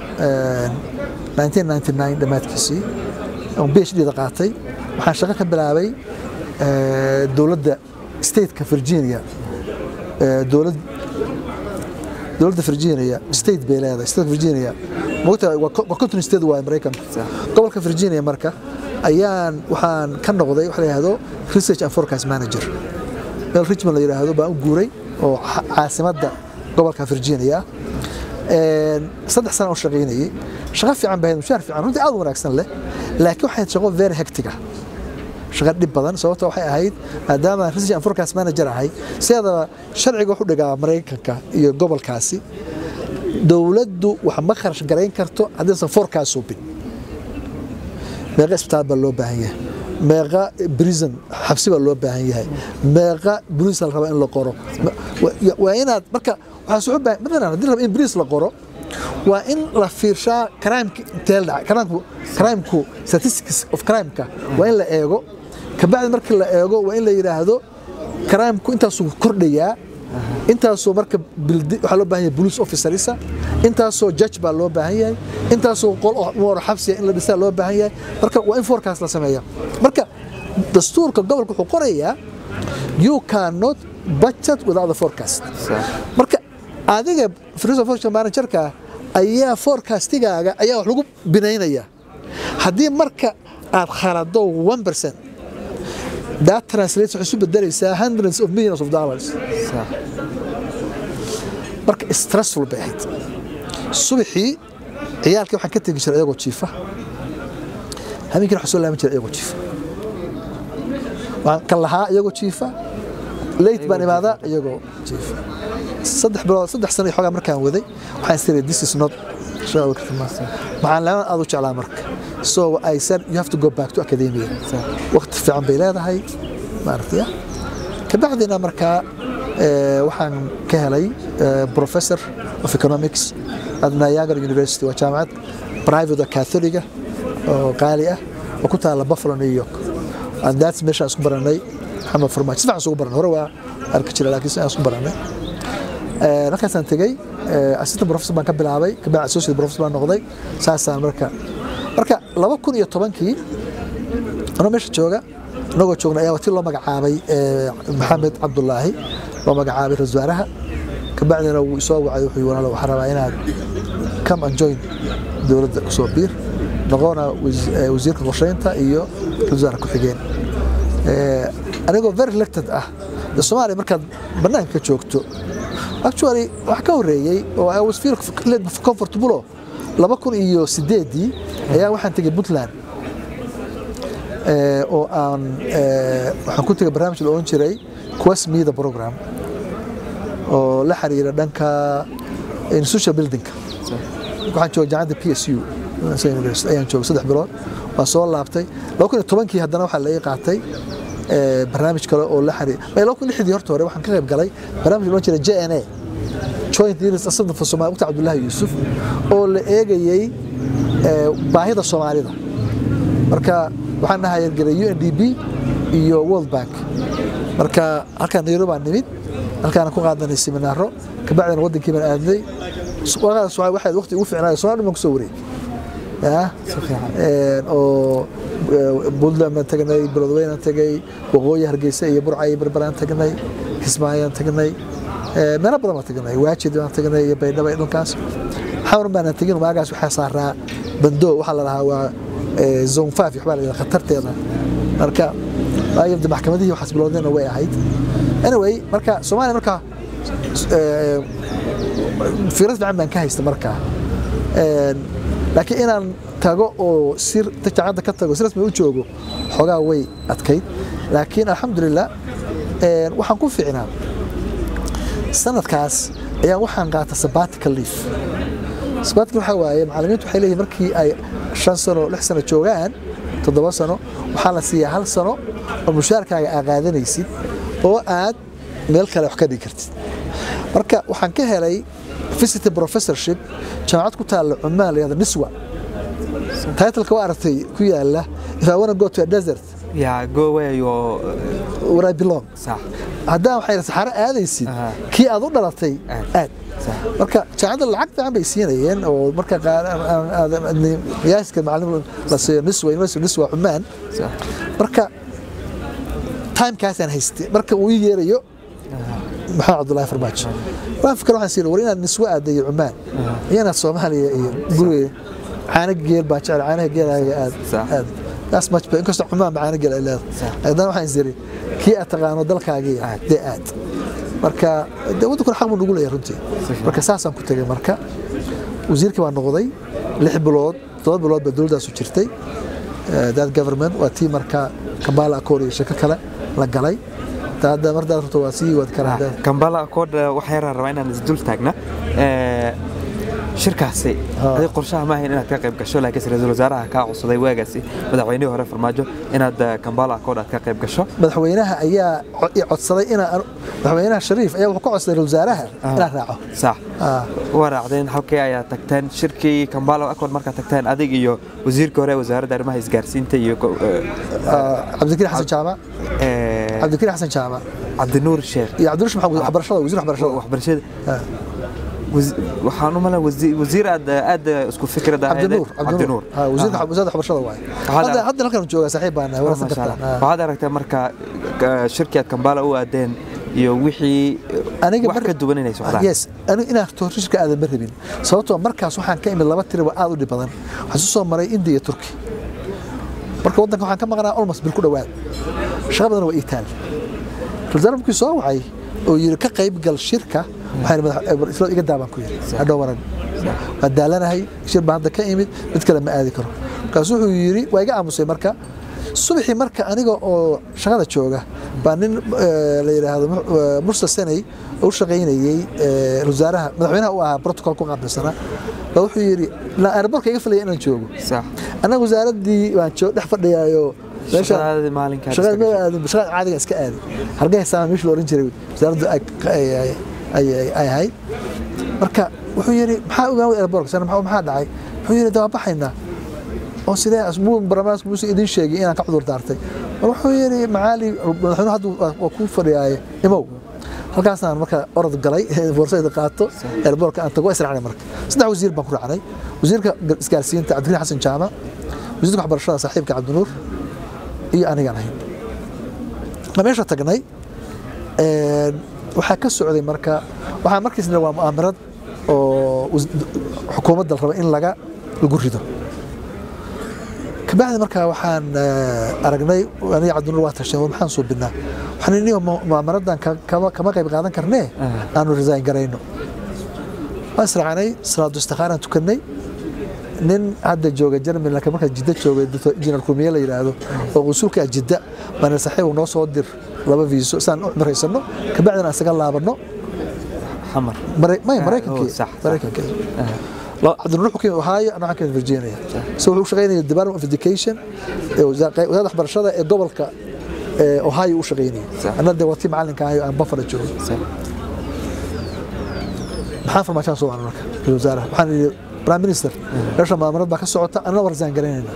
1999 dhammaadkiisii oon phd da qaatay waxaan shaqo ka bilaabay dowladda stateka virginia dowlad dowladda virginia state bay leedahay state virginia mogta waa county state waa maraykanka gobolka virginia marka ayaan waxaan ka noqday waxa la yidhaahdo research and forecast manager meel richmond la yidhaahdo baan u guuray oo caasimadda gobolka virginia saddex sana oo shaqaynayay shaqo fiican bahayd mushaar fiican runtii aad u wanaagsan leh laakiin waxay shaqo very hectiga shaqo dhib badan sababta waxay ahayd maadaama research and forecast manager ahay sideedaba sharciga wuxuu dhigaa maraykanka iyo gobolkaasi dowladdu wax ma kharash garayn karto haddaysan forecast subin meeqa isbitaal baa loo baahan yahay meeqa prison xabsi baa loo baahan yahay meeqa boliis la rabaa in la qoro waa inaad marka waxaa soo baahan matalan haddii la rabo in boliis la qoro waa in la fiirshaa crimeka intee dhacay crimku crimku statistics of crimeka waa in la eego kabacdi markii la eego waa in la yidhaahdo crimku intaasuu kordhayaa intaasoo marka waxaa loo baahan yahay police officerisa intaasoo judge baa loo baahan yahay intaasoo qol mooro xabsiya in la dhisaa loo baahan yahay marka waa in forecast la sameeya marka dastuurka gobolka wuxuu qorayaa you cannot budget without the forecast marka adiga freezer function managerka ayaa forecastigaaga ayaa wax lagu binaynaya haddii marka aad khalado 1% that translates waxay isu bedelaysaa hundreds of millions of dollars marka stressful bay ahayd subaxii ciyaalkii waxaan ka tegi jiray iyagoo jiifa habeenkii waxaan soo laaban jiray iyagoo jiifa waan kan lahaa iyagoo jiifa late baan imaadaa iyagoo jiifa saddex bilood saddex sano iyo xoogaa markaan waday waxaan isiri this is not maxaan leeman aad u jeclaa marka so I said you have to go back to academia waqti fiican bay leedahay maaragtay kabacdina markaa waxaan ka helay professor of economics at Niagara University waa jaamacad private catholiga oo qaali ah oo ku taala Buffalo New York and that's meesha isku baranay maxamed farmaajo sifax isku baranay hore waa arki jiray laakiin sifax isku baranay halkaasaan tegey assistant professor baan ka bilaabay kabacdi associate professor baan noqday saasaan marka marka laba kun iyo tobankii anoo meesha jooga inagoo joogna ayaa wati loo magacaabay maxamed cabdulaahi loo magacaabay ra-isul wasaaraha kabacdina wuu isoo wacay wuxuu walaalo waxaan rabaa inaad come and join dowladda kusoo biir noqona wasiirka qorsheynta iyo ra-isul wasaare ku-xigeen anigoo very elected ah de soomaaliya markaad bannaanka ka joogto actually wax ka horreeyey oo I was feel comfortable laba kun iyo sideedii ayaa waxaan tegey puntland oo aan waxaan ku tegay barnaamij la ohan jiray quest media program oo la xiriira dhanka institutional buildingka waxaan joogay jaamacadda p s u ayaan joogay saddex bilood waa soo laabtay laba kun iyo tobankii haddana waxaa la ii qaatay barnaamij kale oo la xiriir laba kun lixdii horta hore waxaan ka qayb galay barnaamij la ohan jiray j n a joint leaders assistant for Somalia waqti Cabdullaahi Yuusuf oo la eegayay baahida Soomaalida marka waxaan nahay galay UNDP iyo World Bank marka halkaan Nairobi aan nimid halkaan ku qaadanay seminaaro kabacdina wadankii baan aadnay waqtigaas waxay waqti ugu fiicnaa Soomaaliya ma ku soo wareeg ya oo Puntland baan tagnay Beledweyne aan tagay Waqooyi Hargeysa iyo Burca iyo Berbera tagnay Kismaayo aan tagnay meelo badan baan tagnay waajid baan tagnay iyo baydhabo dhulkaas xawr baan tagin maagaas waxaa saaraa bando waxaa la dhahaa waa zone 5 waxbaa la yidhaha khatarteeda marka waayabda maxkamadihii waxaas bilowdayna way ahayd anyway marka soomaaliya marka fiirad fiican baan ka haysta markaa laakiin inaan tago oo sir jaacadda ka tago si rasmi u joogo xoogaa way adkayd laakiin alxamdulilah waxaan ku fiicnaa sanadkaas ayaa waxaan qaata sabbatical leaf sabbatical waxaa waaye macallimiintu waxay leeyihin markii ay shan sano lix sano joogaan toddoba sano waxaa la siiyaa hal sano oo mushaarkaaga aa qaadanaysid oo aad meel kale wax ka dhigi kartid marka waxaan ka helay visiting professorship jaamacad ku taalla cumaan layahda niswa titleka waa aragtay ku yaala if I wanna go to a desert Yeah, go where you where I belong صح haddaan waxay saxaro aadaysid Aha. kii aad u dhalatay Aad. aad صح marka jaamacadda lacag fiican bay siinayeen oo marka qaar qiyaaska macallin la siiyo niswa university niswa cumaan صح marka timekaasaan haystay marka uu ii yeerayo maxamed cabdullaahi farmaajo waan fikir waxaan siin war inaad niswa aadayo cumaan iyo inaad soomaaliya iyo guriga caano geel baa jecel caanaha geelaaga aad Sax. aad that's much better inkastoo cumaan ba caano geel ay leedahay Sax. haddana waxaan isiri kii aad taqaano dalkaagii Aad. dee aad marka dee waddankuna xaq buu nagu leeyahay runtii fiican. marka saasaan ku tegay marka wasiirkii baan noqday lix bilood todoba bilood baa dowladdaasu jirtay Eh, that government waa tii marka kambala accord iyo shako kale la galay taa hadda mardaad rabto waa sii wadi karaa haddaad- kambala accord waxaa yaraan rabaa inaan isdul taagna Ee, shirkaasi Ha. adig qorshaha ma ahayn inaad ka qayb gasho laakiinse ra-iisul wasaaraha kaa codsaday waagaasi madaxweynihii hore farmaajo inaad eh, kambala accord aad ka qayb gasho madaxweynaha ayaa co- i codsaday inaan madaxweynaha shariif ayaa wuxuu ka codsaday ra-iisul wasaaraha inaan raaco sax Ah, waa raacdeen halkii ayaa tagteen shirkii kambala accord markaad tagteen adig iyo wasiirka hore ee wasaaradda arrimaha isgaarsiinta iyo go- eh, ah, cabdikariin xasan jaamac eh, cabdikariin xasan jaamac cabdinuur sheekh iyo cabdirush maxamed waxbarashada wasiir waxbarashada waxbarashada Ah, wasi- waxaan u malaa wasiir aad aad isku fikrada cabdinuur cabdinuur Ah, wasiirka wasaaradda waxbarashada waaye Waxaad- hadda hadda halkan joogaa saaxiib baan nahay waraysan Masha Allah. kartaan Ah. waxaad aragtay marka eh, shirkii aad kambala u aadeen iyo wixii eh, aniga wax mar- ka duwan inay socdaan yes aniga inaan toorishka aadan ma rabin sababtoo markaas waxaan ka imid laba tiriba aad u dhib badan waxaan isu soo maray india iyo turki marka waddanka waxaan ka maqnaa almost bil ku dhowaad shaqa badan waa itaal rasaal markii soo wacay oo yiri ka qayb gal shirka waxaan madax isla iga daabaan ku yiri hadhow waran waa daalanahay shir baan hadda ka imid mid kale ma aadi karo markaas wuxuu yiri waa iga aamusay marka subaxii marka aniga oo shaqada jooga baa nin eh, la yidhaahdo mu- eh, mursa sanay oo u shaqaynayey eh, wasaaraha madaxweynaha u ahaa protocol ku qaabilsanaa baa wuxuu yidhi la airbortka iga filaya inaan joogo sax annaga wasaaraddii waan joog dhex fadhiyaayo meesha shaqadaadii maalinkaad shaqada iska ma gashay. aadin shaqada caadiga iska aadi hargeysa meesha la oran jiray wasaaraddu ay ay- ay- ay- ay ahayd marka wuxuu yidhi maxaa ogaan airbork sana maxaa maxaa dhacay wuxuu yidhi dawaa baxaynaa oo sidee asbuu barnaamijku muuse idin sheegay inaan ka cudur daartay mar wuxuu yidhi macaali madaxweynuhu hadda waa- waa kuu fadhiyaaye imow halkaasaan marka orod galay boorsayda qaato eerboorka aan tago waa israacnay marka saddex wasiir baan ku raacnay wasiirka isgaarsiinta cabdikariin xasan jaama wasiirka waxbarashada saaxiibka cabdinuur iyo anigaan ahayn ma meesha tagnay waxaa ka socday marka waxaa markiisna waa mu'aamarad oo xukuumadda la raba in laga lagu rido kabacdi markaa waxaan aragnay aniga cabdinuur waa tashay maxaan suubinaa waxaan ini mu'aamaradan kama qayb qaadan karnee aanu resign garayno waan israacnay salaadu istikhaaraan tukannay nin hadda jooga jerman laakiin markaa jidda joogay doctor injineer kumiye la yidhaahdo oo qusulka jidda baan saaxiib noo soo dir laba viiso saan u cumraysano kabacdina aan isaga laabanno xamar maya maraykankii maraykankii cabdinuur xukimi ohio anaa waxaan virginia so wuxuu shaqaynaya department of education wasaaradda waxbarashada ee gobolka ohio u shaqaynaya anna dee watii macalinka ahayo aan buffalo joogay maxaan farmaashaan soo wacna marka ra wasaaraha waxaan yidhi prime minister meesha maamarad baa ka socota anna warsaan garaynayna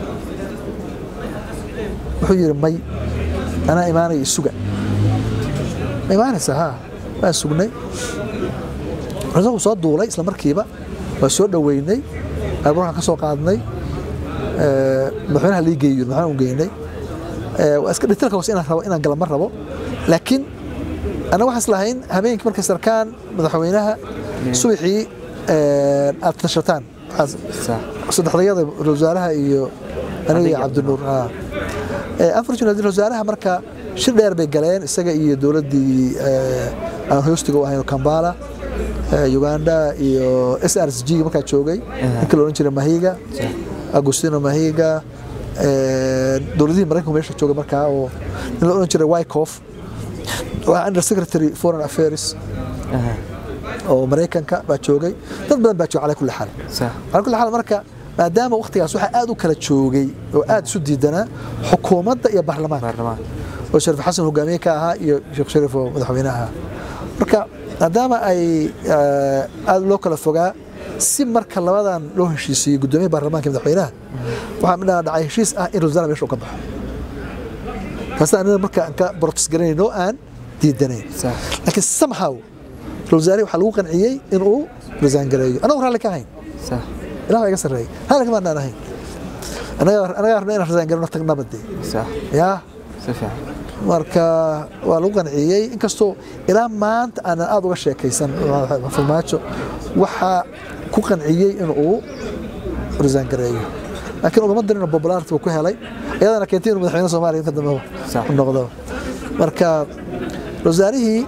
wuxuu yidhi may anaa imaanaya isuga ma imaanaysa ha waan sugnay isagu soo duulay isla markiiba waa soo dhoweynay airborkaan ka soo qaadnay madaxweynaha lii geeyo madaxweynaha u geynay waa iska dhitilka hoose inaan rabo inaan gala ma rabo laakiin annaga waxaan islahayn habeenkii markay sarkaan madaxweynaha subaxii aad tashataan saddexdayada wasaaraha iyo aniga iyo cabdinuur unfortunately wasaaraha marka shir dheer bay galeen isaga iyo dowladdii aan hoostiga u ahayn kambala uganda iyo s r s g markaa joogay ninkii la odhan jiray mahiga agustino mahiga dowladihii maraykanku meesha joogay markaa oo nin la odhan jiray wycof waa under secretary foreign affairs oo maraykanka baa joogay dad badan baa joogay calaa kulli xaal calaa kulli xaal marka maadaama waktigaas waxaa aad u kala joogay oo aad isu diidanaa xukuumadda iyo baarlamaanka oo shariif xasan hogaamiye ka ahaa iyo sheekh shariif oo madaxweyne ahaa marka maadaama ay aad loo kala fogaa si marka labadan loo heshiisiiyey gudoomiyaha baarlamaanka madaxweynaha waxaa midhaa dhacay heshiis ah in rawasaara meesha uu ka baxo taasa aniga marka aan ka protest garanayno aan diidanayn laakiin somehow rawasaare waxaa lagu qanciyey in uu rasaan gareeyo anagu raalli ka ahayn ilaah baa iga sarreeyay raalli kama anaan ahayn anagaa rabna inaan rasaan garano tagnaba dee yaa marka waa lagu qanciyey inkastoo ilaa maanta aanan aad uga sheekaysan farmaajo waxaa ku qanciyey in uu rasaan gareeyo laakiin ugama darina popularity buu ku helay iyadana keentay inuu madaxweyne soomaaliya inta dambe u noqdo marka wasaarihii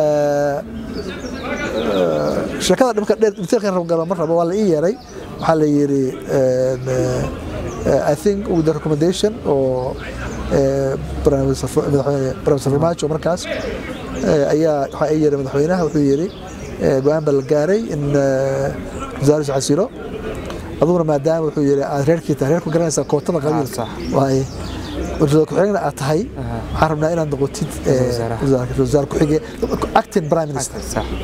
sheekada dhibka dheer detailkan rabgalo ma rabo waa la ii yeeray waxaa la yidhi I think with the recommendation oo barnaamij farmaajo markaas ayaa waxaa ii yeeray madaxweynaha wuxuu yidhi go-aan baa la gaaray in wasaaraddu xasilo aduguna maadaama wuxuu yidhi aad reerkii tahay reerku garanaysaa kootada qabiilka waaye wasaar ku-xigeenna aad tahay waxaan rabnaa inaad noqotid wasaar ku-xige acting prime minister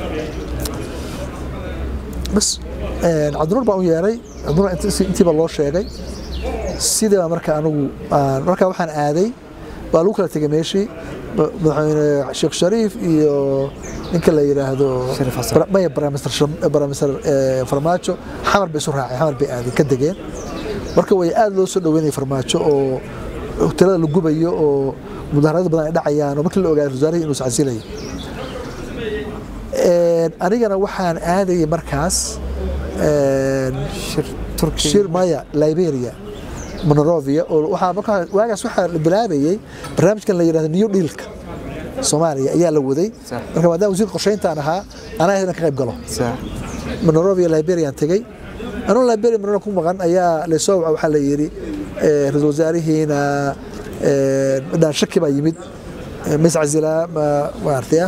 bas cabdinuur baan u yeeray cabdinuur intiiba loo sheegay sidaba marka anigu marka waxaan aaday waa lagu kala tegay meeshii madaxweyne sheekh shariif iyo ninka la yidhaahdo maya baramister farmaajo xamar bay isu raaceen xamar bay aaday ka degeen marka way aad loo soo dhaweynaya farmaajo oo hotelada la gubayo oo mudaharado badan ay dhacayaan oo markii la ogaaday wasaarihii inuu iscasilayo anigana waxaan aadayay markaas shir maya liberia monorovia oo waxaa markaa waagaas waxaa la bilaabayay barnaamijkan la yidhahdo new dealka soomaaliya ayaa la waday marka maadaama wasiirka qorsheyntaan ahaa anaa ahayd ka qayb galo monorovia liberiaan tegey anuu liberia monoro ku maqan ayaa laysoo waca waxaa la yidhi ra-iisul wasaarihiina midhaan shaki baa yimid miscazila maartaya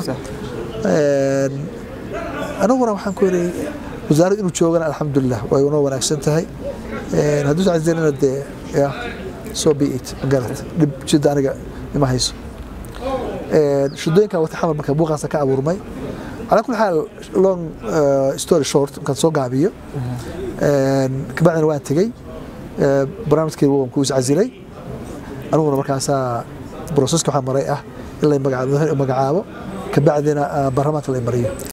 anaguna waxaan ku yidhi wasaaraddu inuu joogana alxamdulilah way unoo wanaagsan tahay hadduu iscazilina dee ya so be it magarat dhib jidda aniga ima hayso shidooyinkan wata xamar marka buuqaasa ka abuurmay calaa kulli xaal long story short markaan soo gaabiyo kabacdina waan tegey barnaamijkii waan ku iscazilay aniguna markaasaa broseska waxaa maray ah in la magacaabo kabacdina baarlamaanka la mariyo